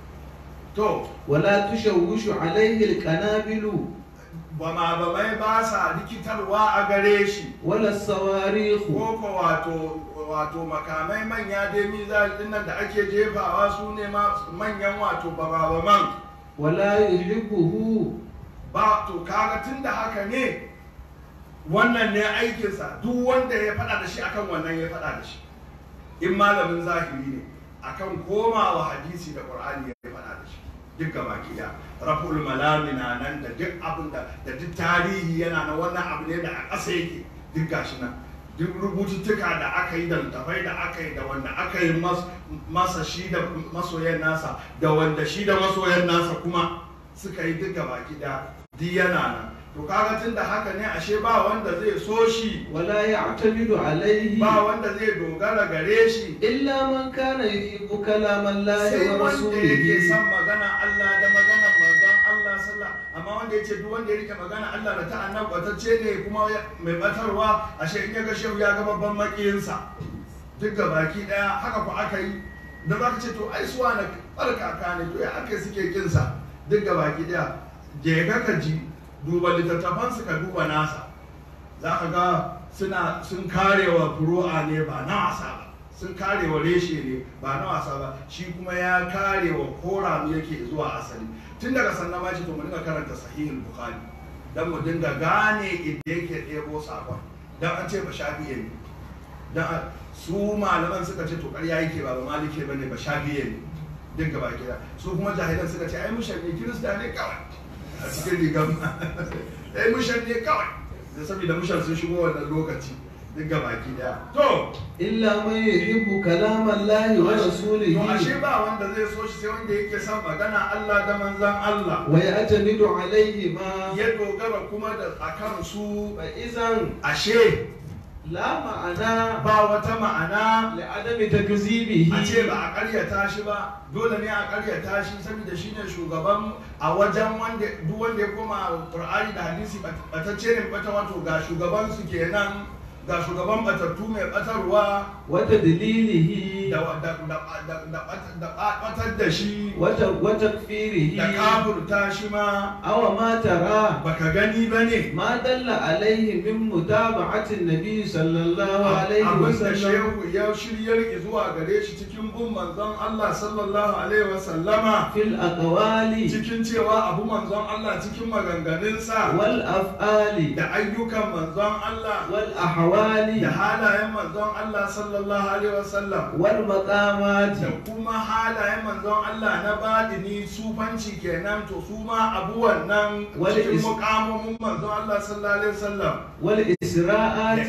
to ولا تشوش عليه القنابل ba ma ba mai ba sa likitarwa a gare shi ولا الصواريخ ko ko wato wato makamai manya dai mizal din nan da ake jefawa su ne ma manyan wato bababaman ولا يحبه ba to kaga tun da haka ne wannan ne aikinsa duk wanda ya faɗa da shi akan wannan ya faɗa da shi in malamin zahiri ne akan komawa hadisi da qur'ani ya faɗa da shi duk gaba ki da raful malami na nan da duk abin da da duk tarihi yana na wannan abu ne da a ƙasa yake duk gashi nan duk rubututtuka da aka yi da littafai da aka yi da wanda aka yi masa shi da masoyan nasa da wanda shi da masoyan nasa kuma suka yi duk gaba ki da duk yana nan to kaga tun da haka ne ashe ba wanda zai so shi ولا يعتمد عليه ba wanda zai dogara gare shi إلا من كان يحب كلام الله sai wanda yake ورسوله son magana Allah da maganar manzon Allah sallah amma wanda yace duk wanda ya rike magana Allah da ta annabi batacce ne kuma ya- mai batarwa ashe in ya ga shehu ya ga babban makiyinsa duk ga baki daya haka ku aka yi da za ka ce to ai suwa na barkaka ne to ya aka yi suke kinsa duk ga baki daya je ka ka ji duba littattafansu ka duba nasa za ka ga suna sun karewa furu'a ne ba na wasa ba sun karewa reshe ne ba na wasa ba shi kuma ya karewa kora mu yake zuwa asali tun daga sannan ma ce to mu dinga karanta sahihul bukhari dan mu dinga gane inda yake ɗebo sakon dan an ce ba shafi'e ne dan a- su malaman suka ce to ƙarya yake ba ba malike bane ba shafi'e ne duk gaba kira su kuma jahilan suka ce ai mushan ne kirista ne kawai a cikin rigar ai mushan ne kawai da saboda mushan sun shigo wannan lokaci duk gaba daya to إلا من يحب كلام الله to ashe ورسوله ba wanda zai so shi sai wanda yake son magana Allah da manzan Allah ويعتمد عليهما ya dogara kuma da akan su فإذا ashe لا معنى ba wata ma'ana لعدم تكذيبه a ce ba a karyata shi ba dole ne a karyata shi saboda shi ne shugaban a wajen wanda duk wanda ya koma qur'ani da hadisi batacce ne bata wato ga shugaban su kenan ga shugaban batattu mai batarwa وتدليله da da da da da da batar da shi وت- وتكفيره da kafurta shi ma أو ما ترى baka gani ba ne ما دل عليه من متابعة النبي صلى الله عليه abin da وسلم shehu ya shiryar zuwa gare shi cikin bin manzon Allah sallallahu alaihi wasallama في الأقوال cikin cewa abu manzon Allah cikin maganganunsa والأفعال da ayyukan manzon Allah والأحوال da halayen manzon Allah sallallahu alaihi wasallam والمقامات da kuma halayen manzon Allah na badini sufanci kenan to su ma abu wannan Wani cikin is- mukamomin manzon Allah sallallahu alaihi wasallam da والإسراءات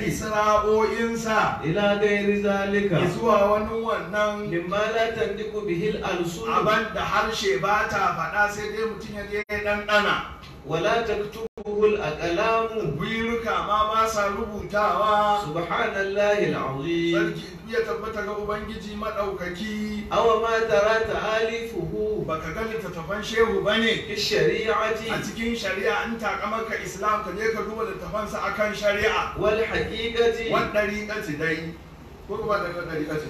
isra'o'insa إلى غير ذلك zuwa wani wannan مما لا تنطق به الألسن abin da harshe ba ta faɗa sai dai mutum ya je ya ɗanɗana ولا تكتبه الأقلام gwiruka ma ba sa rubutawa سبحان الله العظيم sarki ya tabbata ga ubangiji maɗaukaki أو ما ترى تآليفه baka ga littattafan shehu ba ne في a الشريعة cikin shari'a in takamaka islam ka je ka duba littafansa akan shari'a والحقيقة wan ɗariƙaci dai ko kuma da wan ɗariƙaci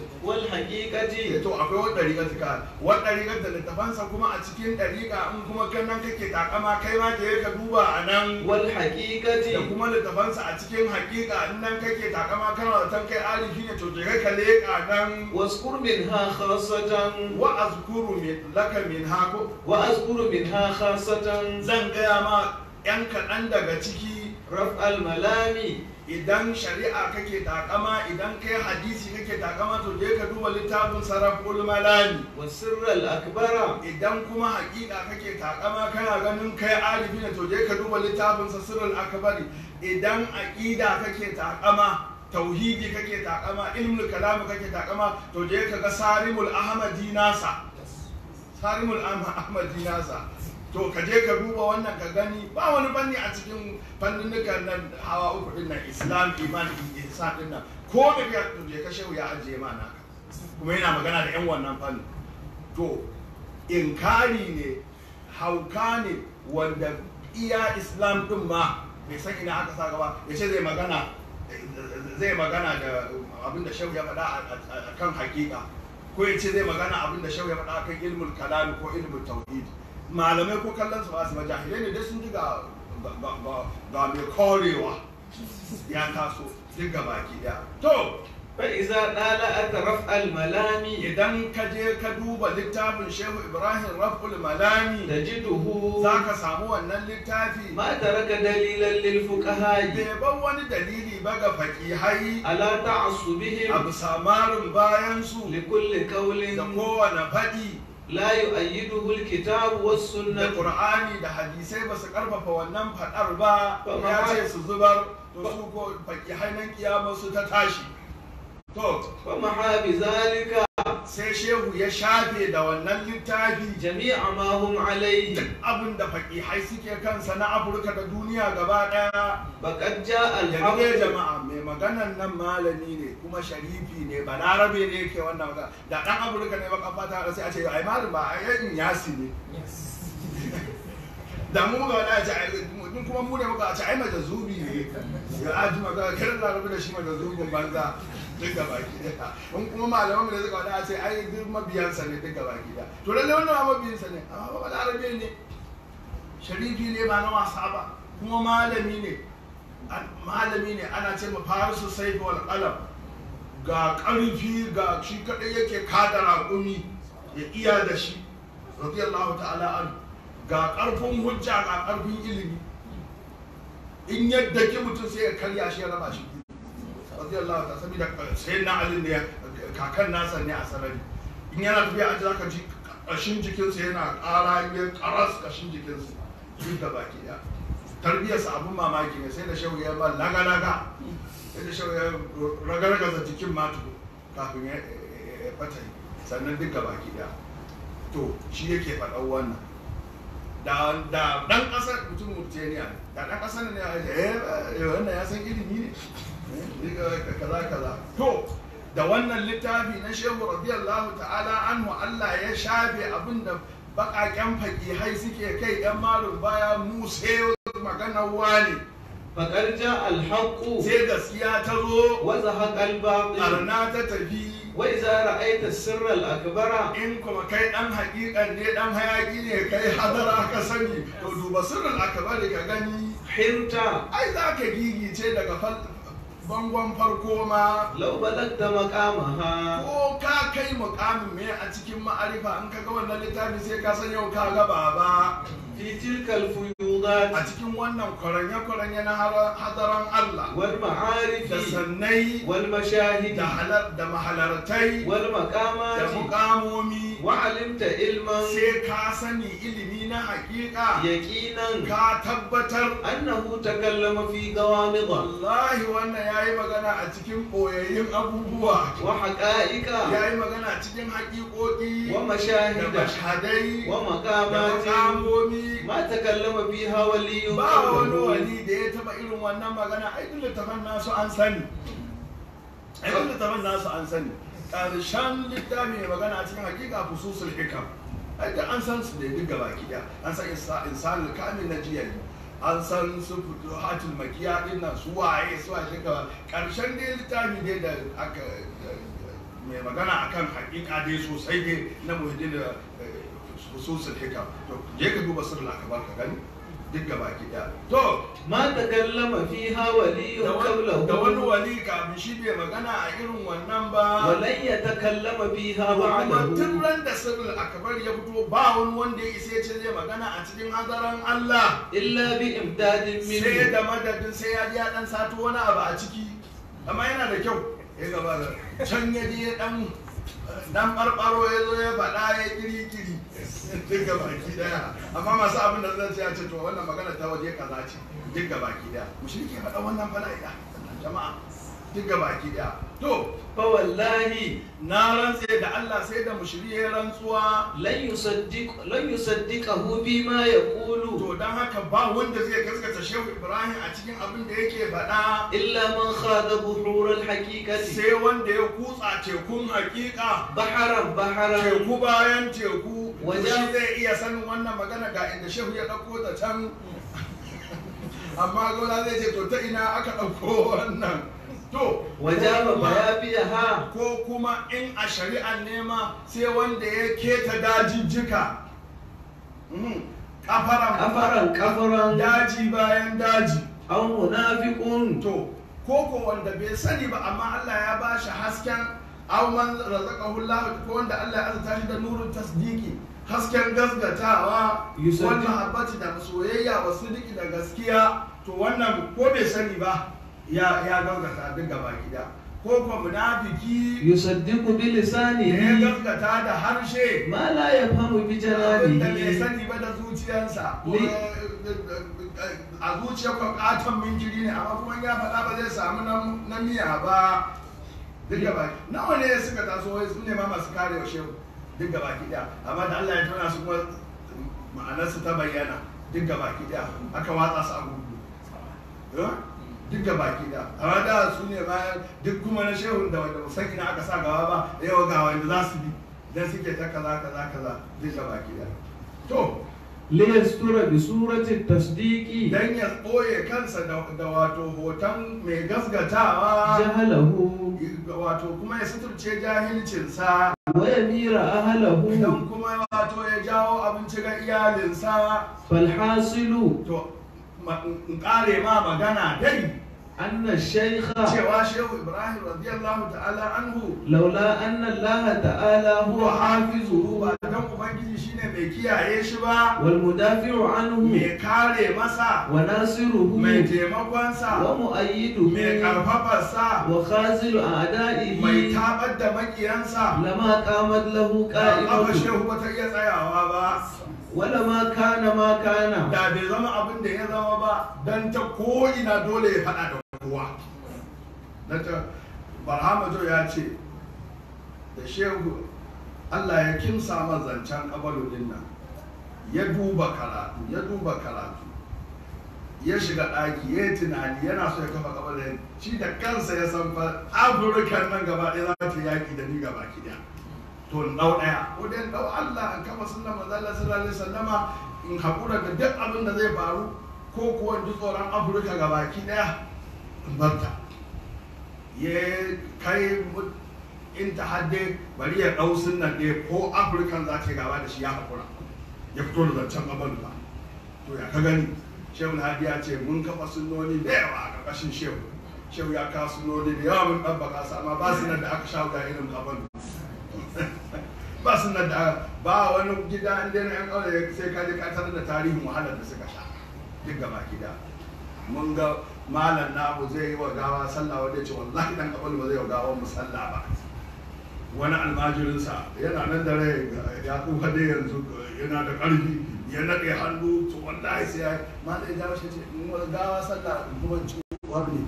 والحقيقة to akwai wan ɗariƙaci ka wan ɗariƙaci da littafansa kuma a cikin ɗariƙa in kuma kan nan kake takama kai ma je ka duba a nan da والحقيقة kuma littafansa a cikin haƙiƙa in nan kake takama kana da tan kai arifi ne to je ka leƙa nan واذكر منها خاصة wa azkuru min laka min hako وأذكر منها خاصة zan gaya ma yan kaɗan daga ciki رفع الملام idan shari'a kake takama idan kai hadisi kake takama to je ka duba littafin sarraful malami والسر الأكبر idan kuma haƙiƙa kake takama kana ganin kai alifi ne to je ka duba littafin sa sirrul akbari idan aqida kake takama tauhidi kake takama ilmul kalam kake takama to je ka ga sarimul ahmadi nasa sarimul ahmadi nasa to ka je ka duba wannan ka gani ba wani fanni a cikin fanninukan nan hawa uku din nan islam iman ihsan din nan ko me ya to je ka shehu ya ajiye ma naka kuma yana magana da yan wannan fanni to inkari ne hauka ne wanda iya islam din ma bai san ina aka sa gaba ya ce zai magana zai magana da abin da shehu ya faɗa a- a kan hakika ko ya ce zai magana abin da shehu ya faɗa a kan ilmul kalami ko ilmul tauhid malamai ko kallon su ba su ba jahilai ne dai sun ji ga ga- ga- ga mai korewa ya taso duk ga baki daya to فإذا طالعت رفع الملام idan ka je ka duba littafin shehu ibrahim raful malami تجده za ka samu wannan littafi ما ترك دليلا للفقهاء bai bar wani dalili ba ga fakihai على a تعصبهم bisa marin bayansu لكل قول da kowane faɗi لا يؤيده الكتاب da والسنة ƙur'ani da hadisai ba su ƙarfafa wannan faɗar ba Ba ya ma- ce su zubar to su ko fakihai nan kiyama su ta tashi to ومحى بذلك sai shehu ya shafe da wannan littafi جميع ما هم عليه duk abin da fakihai suke kansa na afirka da duniya gaba ɗaya فقد جاء yanzu dai الحق jama'a mai maganan nan malami ne kuma sharifi ne ba larabe ne yake wannan magana da ɗan afirka ne baka fata da sai a ce ai malam ba ai yan yasi ne da mu ga wani a ce ai mun kuma mu ne muka a ce ai majazubi ne ya aji magana kiran larabe da shi majazubin banza duk gaba gida in kuma malaman da suka wani a ce ai duk mabiyansa ne duk gaba gida to lalle wannan ma mabiyansa ne amma ba larabe ne sharifi ne ba na wasa ba kuma malami ne An- malami ne ana ce ma farisu saifi wal qalam ga ƙarfi ga shi kadai yake kada raƙumi ya iya da shi radiyallahu ta'ala an ga ƙarfin hujja ga ƙarfin ilimi in yadda ki mutum sai ya karya shi ya raba shi radiyallahu ta'ala saboda sai na ali ne kakan nasa ne a sarari in yana tafiya a zaka ji ƙashin jikinsa yana ƙara yin ƙaras ƙashin jikinsa duk da baki ɗaya tarbiyarsa abun mamaki ne sai da shehu ya ba laga-laga sai da shehu ya ragargaza jikin matu kafin ya ya fata sannan duk gaba ki daya to shi yake faɗan wannan da da dan ƙasar mutum Mauritania ne da dan ƙasar ne ya ce eh wannan ya san ilimi ne Eh, kaza kaza to da wannan littafi na shehu radiyallahu ta'ala anhu Allah ya shafe abin da baƙaƙen faƙihai suke kai yan malum baya mu sai maganar wani فقد جاء الحق sai gaskiya ta zo وزهق الباطل arna ta tafi وإذا رأيت السر الأكبر in kuma kai dan hakikan ne dan hayaki ne kai hadara ka sani to duba sirrin akabari ka gani حرت ai za ka gigice daga fal- bangon farko ma لو بلغت مقامها ko ka kai mukamin me a cikin ma'arifa in ka ga wannan littafi sai ka san yau ka ga baba في تلك الفيوضات a cikin wannan kwaranye-kwaranye na har- hadaran Allah da والمعارف sannai والمشاهد da halar da mahalartai da والمقامات mukamomi وعلمت علما sai ka sani ilimi na hakika يقينا ka tabbatar أنه تكلم في غوامض wallahi wannan ya yi magana a cikin ɓoyayyun abubuwa وحقائق ya yi magana a cikin haƙiƙoƙi da ومشاهد mashhadai da ومقامات makamomi ما تكلم فيها ولي ba wani قبله wali da ya taba irin wannan magana ai duk littafan nasu an sani ai duk littafan nasu an sani ƙarshen littafi mai magana a cikin hakika fususul hikam ai da an san su da duk gaba kiya an san insa- insanul kamil na jiya an san su fito hatul makiya din nan su waye su waye gaba ƙarshen dai littafi dai da aka mai magana akan hakika dai sosai dai na muhiddin da fususul hikam to je ka duba sirrul akbar ka gani duk gaba ki daya to ما تكلم فيها ولي da wani- da wani قبله wali kafin shi bai magana a irin wannan ba ولن يتكلم فيها kuma tun بعده ran da sirrul akbar ya fito ba wani wanda ya isa ya ce zai magana a cikin hadaran Allah إلا بإمداد sai منه da madadin sai ya ji ya dan sato wani abu a ciki amma yana da kyau ya gaba da can ya je ya dan dan barbaro ya zo ya faɗa ya kiri kiri duk ga baki daya amma masu abin da zan ce ya ce to wannan magana ta waje kaza ce duk ga baki daya mushriki ya faɗa wannan fala'ida jama'a duk ga baki daya to فوالله na rantse da Allah sai da mushri ya rantsuwa لن يصدق لن يصدقه بما يقول to dan haka ba wanda zai gaskata Shehu Ibrahim a cikin abin da yake faɗa إلا من خاض بحور الحقيقة sai wanda ya kutsa tekun hakika بحرا بحرا teku bayan teku Wajen- shi zai iya sanin wannan magana ga inda shehu ya ɗauko ta can amma gona zai ce to ta ina aka ɗauko wannan to وجاب ko kuma- بيابيها ko kuma in a shari'ar nema sai wanda ya keta dajijjika Mhm. kafaran كفرا كفرا daji bayan daji أو منافق to ko ko wanda bai sani ba amma Allah ya ba shi hasken aw man razaqahu Allah ko wanda Allah ya azurta shi da nurun tasdiki hasken gasgatawa Yusaddiq- wal mahabbati da soyayya wa sidiki da gaskiya to wannan ko bai sani ba ya ya gasgata duk gaba gida ko ko munafiki يصدق da ya بلسانه gasgata da harshe ما لا يفهم abin da bai بجنانه sani ba da zuciyarsa ko Li- a zuciyar ko katon minjiri ne amma kuma ya faɗa ba zai samu na- na miya ba duk gaba nawa ne suka taso wai su ne ma masu kare wa shehu duk gaba ki daya amma da Allah ya tona su kuma ma'anarsu ta bayyana duk gaba ki daya aka watsa su a gudu Eh? duk gaba ki daya amma da su ne ma duk kuma na shehun da wanda ba san ina aka sa gaba ba yau ga wanda za su bi dan suke ta kaza kaza kaza duk gaba ki daya to ليستر بصورة التصديق dan ya ɓoye kansa da da wato hoton mai gasgatawa جهله wato kuma ya suturce jahilcinsa ويمير أهله dan kuma wato ya jawo abinci ga iyalinsa فالحاصل to ma- in kare ma magana dai أن الشيخ cewa shehu ibrahim radiyallahu ta'ala anhu لولا أن الله تعالى هو huwa hafizuhu حافظه ba dan ubangiji shine mai kiyaye shi ba والمدافع عنه mai kare masa وناصره mai taimakonsa mai ومؤيده karfafarsa وخازل أعدائه mai tabar da makiyansa لما قامت له ba قائمة shehu ba ta iya tsayawa ba ولما كان ما كان da bai zama abin da ya zama ba dan ta ko'ina dole ya faɗa da kowa dan ta barhamajo ya ce da shehu Allah ya kimsa zancen kabalu din nan ya duba karatu ya duba karatu ya shiga ɗaki ya yi tunani yana so ya kafa kabarin shi da kansa ya san fa afirka nan gaba ɗaya za ta yaƙi da ni gaba ki ɗaya to in ɗau ɗaya ko dai in ɗau Allah in kafa sunna manzo Allah sallallahu alaihi wasallama in haƙura da duk abin da zai faru ko kuwa in ji tsoron Afirka ga baki ɗaya in barta ya kai mu- in ta hadde bari ya ɗau sunnan ɗaya ko Afirkan za ta yi gaba da shi ya haƙura ya fito da zancen abin ba to ya ka gani shehu hadi ya ce mun kafa sunnoni da yawa a ƙarƙashin shehu shehu ya kawo sunnoni da yawa mun ɗabbaka su amma ba su nan da aka sha wuya irin abin ba su nan da ba wani gida inda na yan ƙauye sai ka je ka tarar da tarihin wahalar da suka sha duk gaba gida mun ga malam namu zai yi wa gawa sallah wanda ya ce wallahi dan kabal ba zai wa gawa mu sallah ba wani almajirinsa yana nan da rai ya kuka dai yanzu yana da ƙarfi ya naɗe hannu to wallahi sai ya malam ya jawo shi ce in wa gawa sallah kuma ci wabne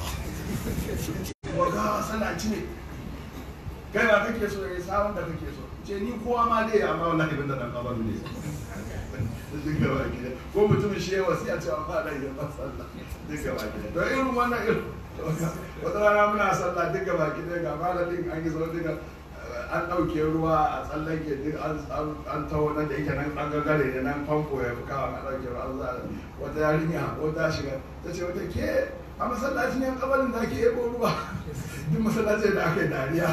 wa gawa sallah ci ne kai ba kake so ya sabon da kake so ce ni kowa ma dai amma wallahi bin da dan kabaru ne duk gaba gida ko mutumin shi ya wasiya cewa ba da yin sallah duk gaba gida to irin wannan irin wata rana muna sallah duk gaba gida ga malamin an yi zo duka an ɗauke ruwa a tsallake duk an taho nan da yake nan an gagare ne nan famfo ya fi kawo a ɗauke ruwa an za wata yarinya ko ta shiga ta ce wata ke a masallacin yan kabalin da ake ebo ruwa duk masallacin da aka yi dariya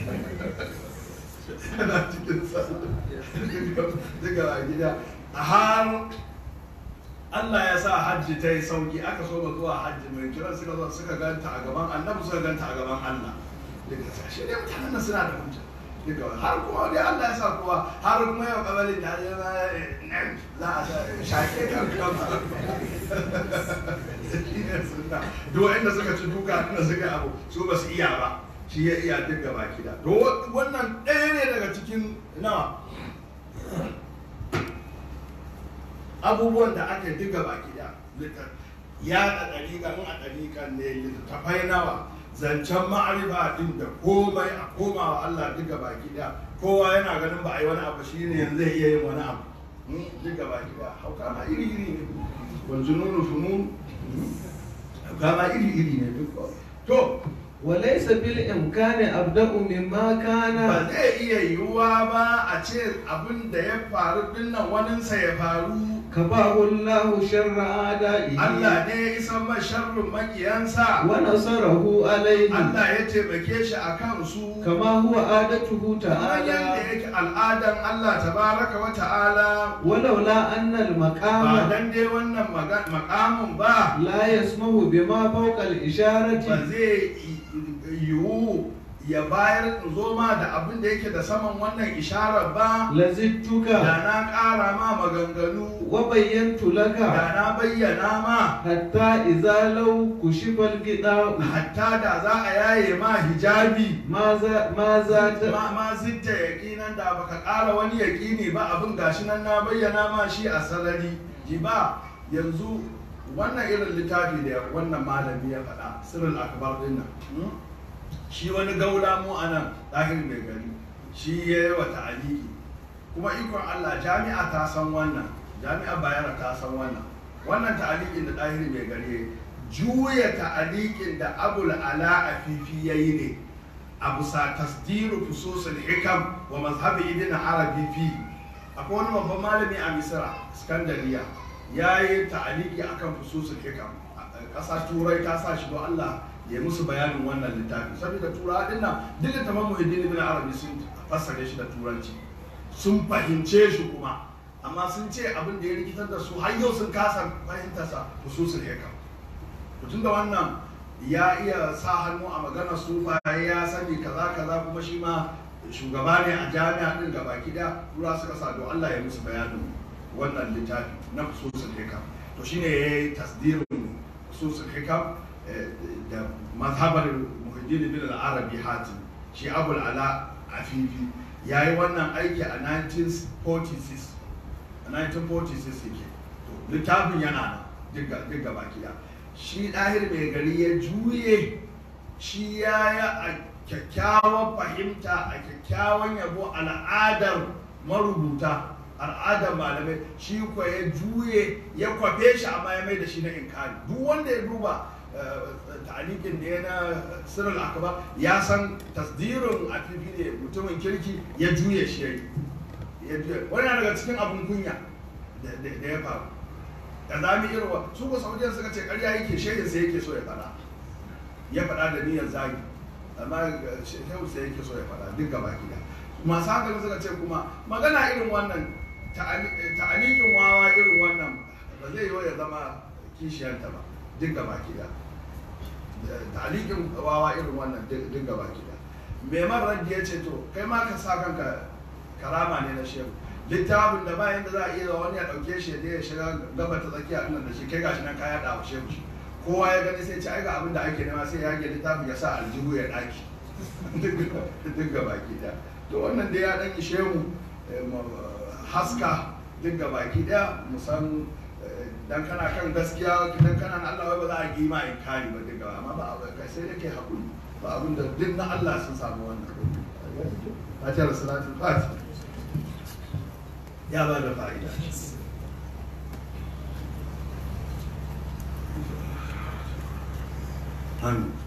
ana cikin sallah duka a gida a har Allah ya sa hajji ta yi sauki aka so ba zuwa hajji mai kiran suka zo suka ganta a gaban annabi suka ganta a gaban Allah duka sa shi ne mutanen nan suna da hujja duka har kuma dai Allah ya sa kowa har kuma yau kabalin da ya ma nan za a sa shaƙe kan kansa shi ne sunna duk wanda suka ci duka inda suka yi abu su ba su iya ba shi ya iya duk gaba kida to wannan ɗaya ne daga cikin nawa abubuwan da aka yi duka baki da ya da ɗariƙa in a ɗariƙan ne littattafai nawa zancen ma'arifa din da komai a komawa Allah duka baki da kowa yana ganin ba a yi wani abu shi ne yanzu zai iya yin wani abu duka baki da hauka ma iri iri ne wanzu nunu funun hauka ma iri iri ne duk to وليس بالإمكان أبدأ مما كان ba zai iya yiwuwa ba a ce abin da ya faru dinnan waninsa ya faru كفاه الله شر أعدائه Allah ne ya isan ma sharrin makiyansa ونصره عليه Allah ya taimake shi a kansu كما هو عادته kamar تعالى yadda yake al'adan Allah tabaraka wa ta'ala ولولا أن ba المقام dan dai wannan maga- makamin ba لا يسمح بما فوق ba الإشارة zai yiwu ya bayar in zo ma da abin da yake da saman wannan isharar ba لزدتك da na ƙara ma maganganu وبينت لك da na bayyana ma حتى إذا لو كشف الغطاء hatta da za a yaye ma hijabi ماذا ماذا ma ma zitta yaƙinan da baka ƙara wani yaƙini ba abin gashi nan na bayyana ma shi a sarari ji ba yanzu wannan irin littafi da wannan malami ya faɗa sirrul akbar din nan hmm? shi wani gaula mu a nan ɗahir mai gari shi ya yi wa ta'aliki kuma ikon Allah jami'a ta san wannan jami'a bayara ta san wannan wannan ta'alikin da ɗahir mai gari ya yi, juya ta'alikin da abul ala afifi ya yi ne a bisa tasdiru fususul hikam wa mazhabi ibn arabi fi akwai wani babban malami a misira skandariya ya yi ta'aliki akan fususul hikam ƙasa turai ta sa shi don allah ya musu bayanin wannan littafi saboda turawa din nan duk littafin muhiddin ibn arabi sun fassare shi da turanci sun fahimce shi kuma amma sun ce abin da ya rikitar da su har yau sun kasa fahimtarsa fususul hikam tun da wannan ya iya sa hannu a maganar sufaye ya sani kaza kaza kuma shi ma shugaba ne a jami'a din gaba da tura suka sa don Allah ya musu bayanin wannan littafi na fususul hikam to shine ya yi tasdirin fususul hikam eh, da mazhabar muhiddin bin al-arabi hatim shi abul ala afifi ya yi wannan aiki a 1946 a 1946 yake to littafin yana nan duk gaba da shi ɗahir mai gari ya juye shi ya yi a kyakkyawan fahimta a kyakkyawan yabo al'adar marubuta al'adar malamai shi kuwa ya juye ya kwafe shi amma ya mai da shi na inkari duk wanda ya duba ta'alikin da ya na sirrin akaba ya san tasdirin afifi ne mutumin kirki ya juye shi ya yi ya juye wani na daga cikin abin kunya da da ya faru da zami irwa su ko saudiyan suka ce karya yake shehin sai yake so ya fada ya fada da niyyar zagi amma shehu sai yake so ya fada duk gaba gida masu hankali suka ce kuma magana irin wannan ta'alikin wawa irin wannan ba zai yi ya zama kishiyanta ba duk gaba gida ta'alikin wawa irin wannan duk gaba gida mai marar ya ce to kai ma ka sa kanka karama ne na shehu littafin da bayan da za a iya wani ya dauke shi ya shiga gaba ta tsakiya nan da shi kai gashi nan ka yada wa shehu shi kowa ya gani sai ce ai ga abin da ake nema sai ya yage littafin ya sa aljihu ya daki duk gaba ki da to wannan da ya dan ishe mu haska duk gaba ki da mu san dan kana kan gaskiya dan kana na Allah ba za a gima in kari ba duk gaba amma ba abu kai sai yake hakuri ba abin da duk na Allah sun samu wannan Fatiha salatul Fatiha ya ba da fa'ida amin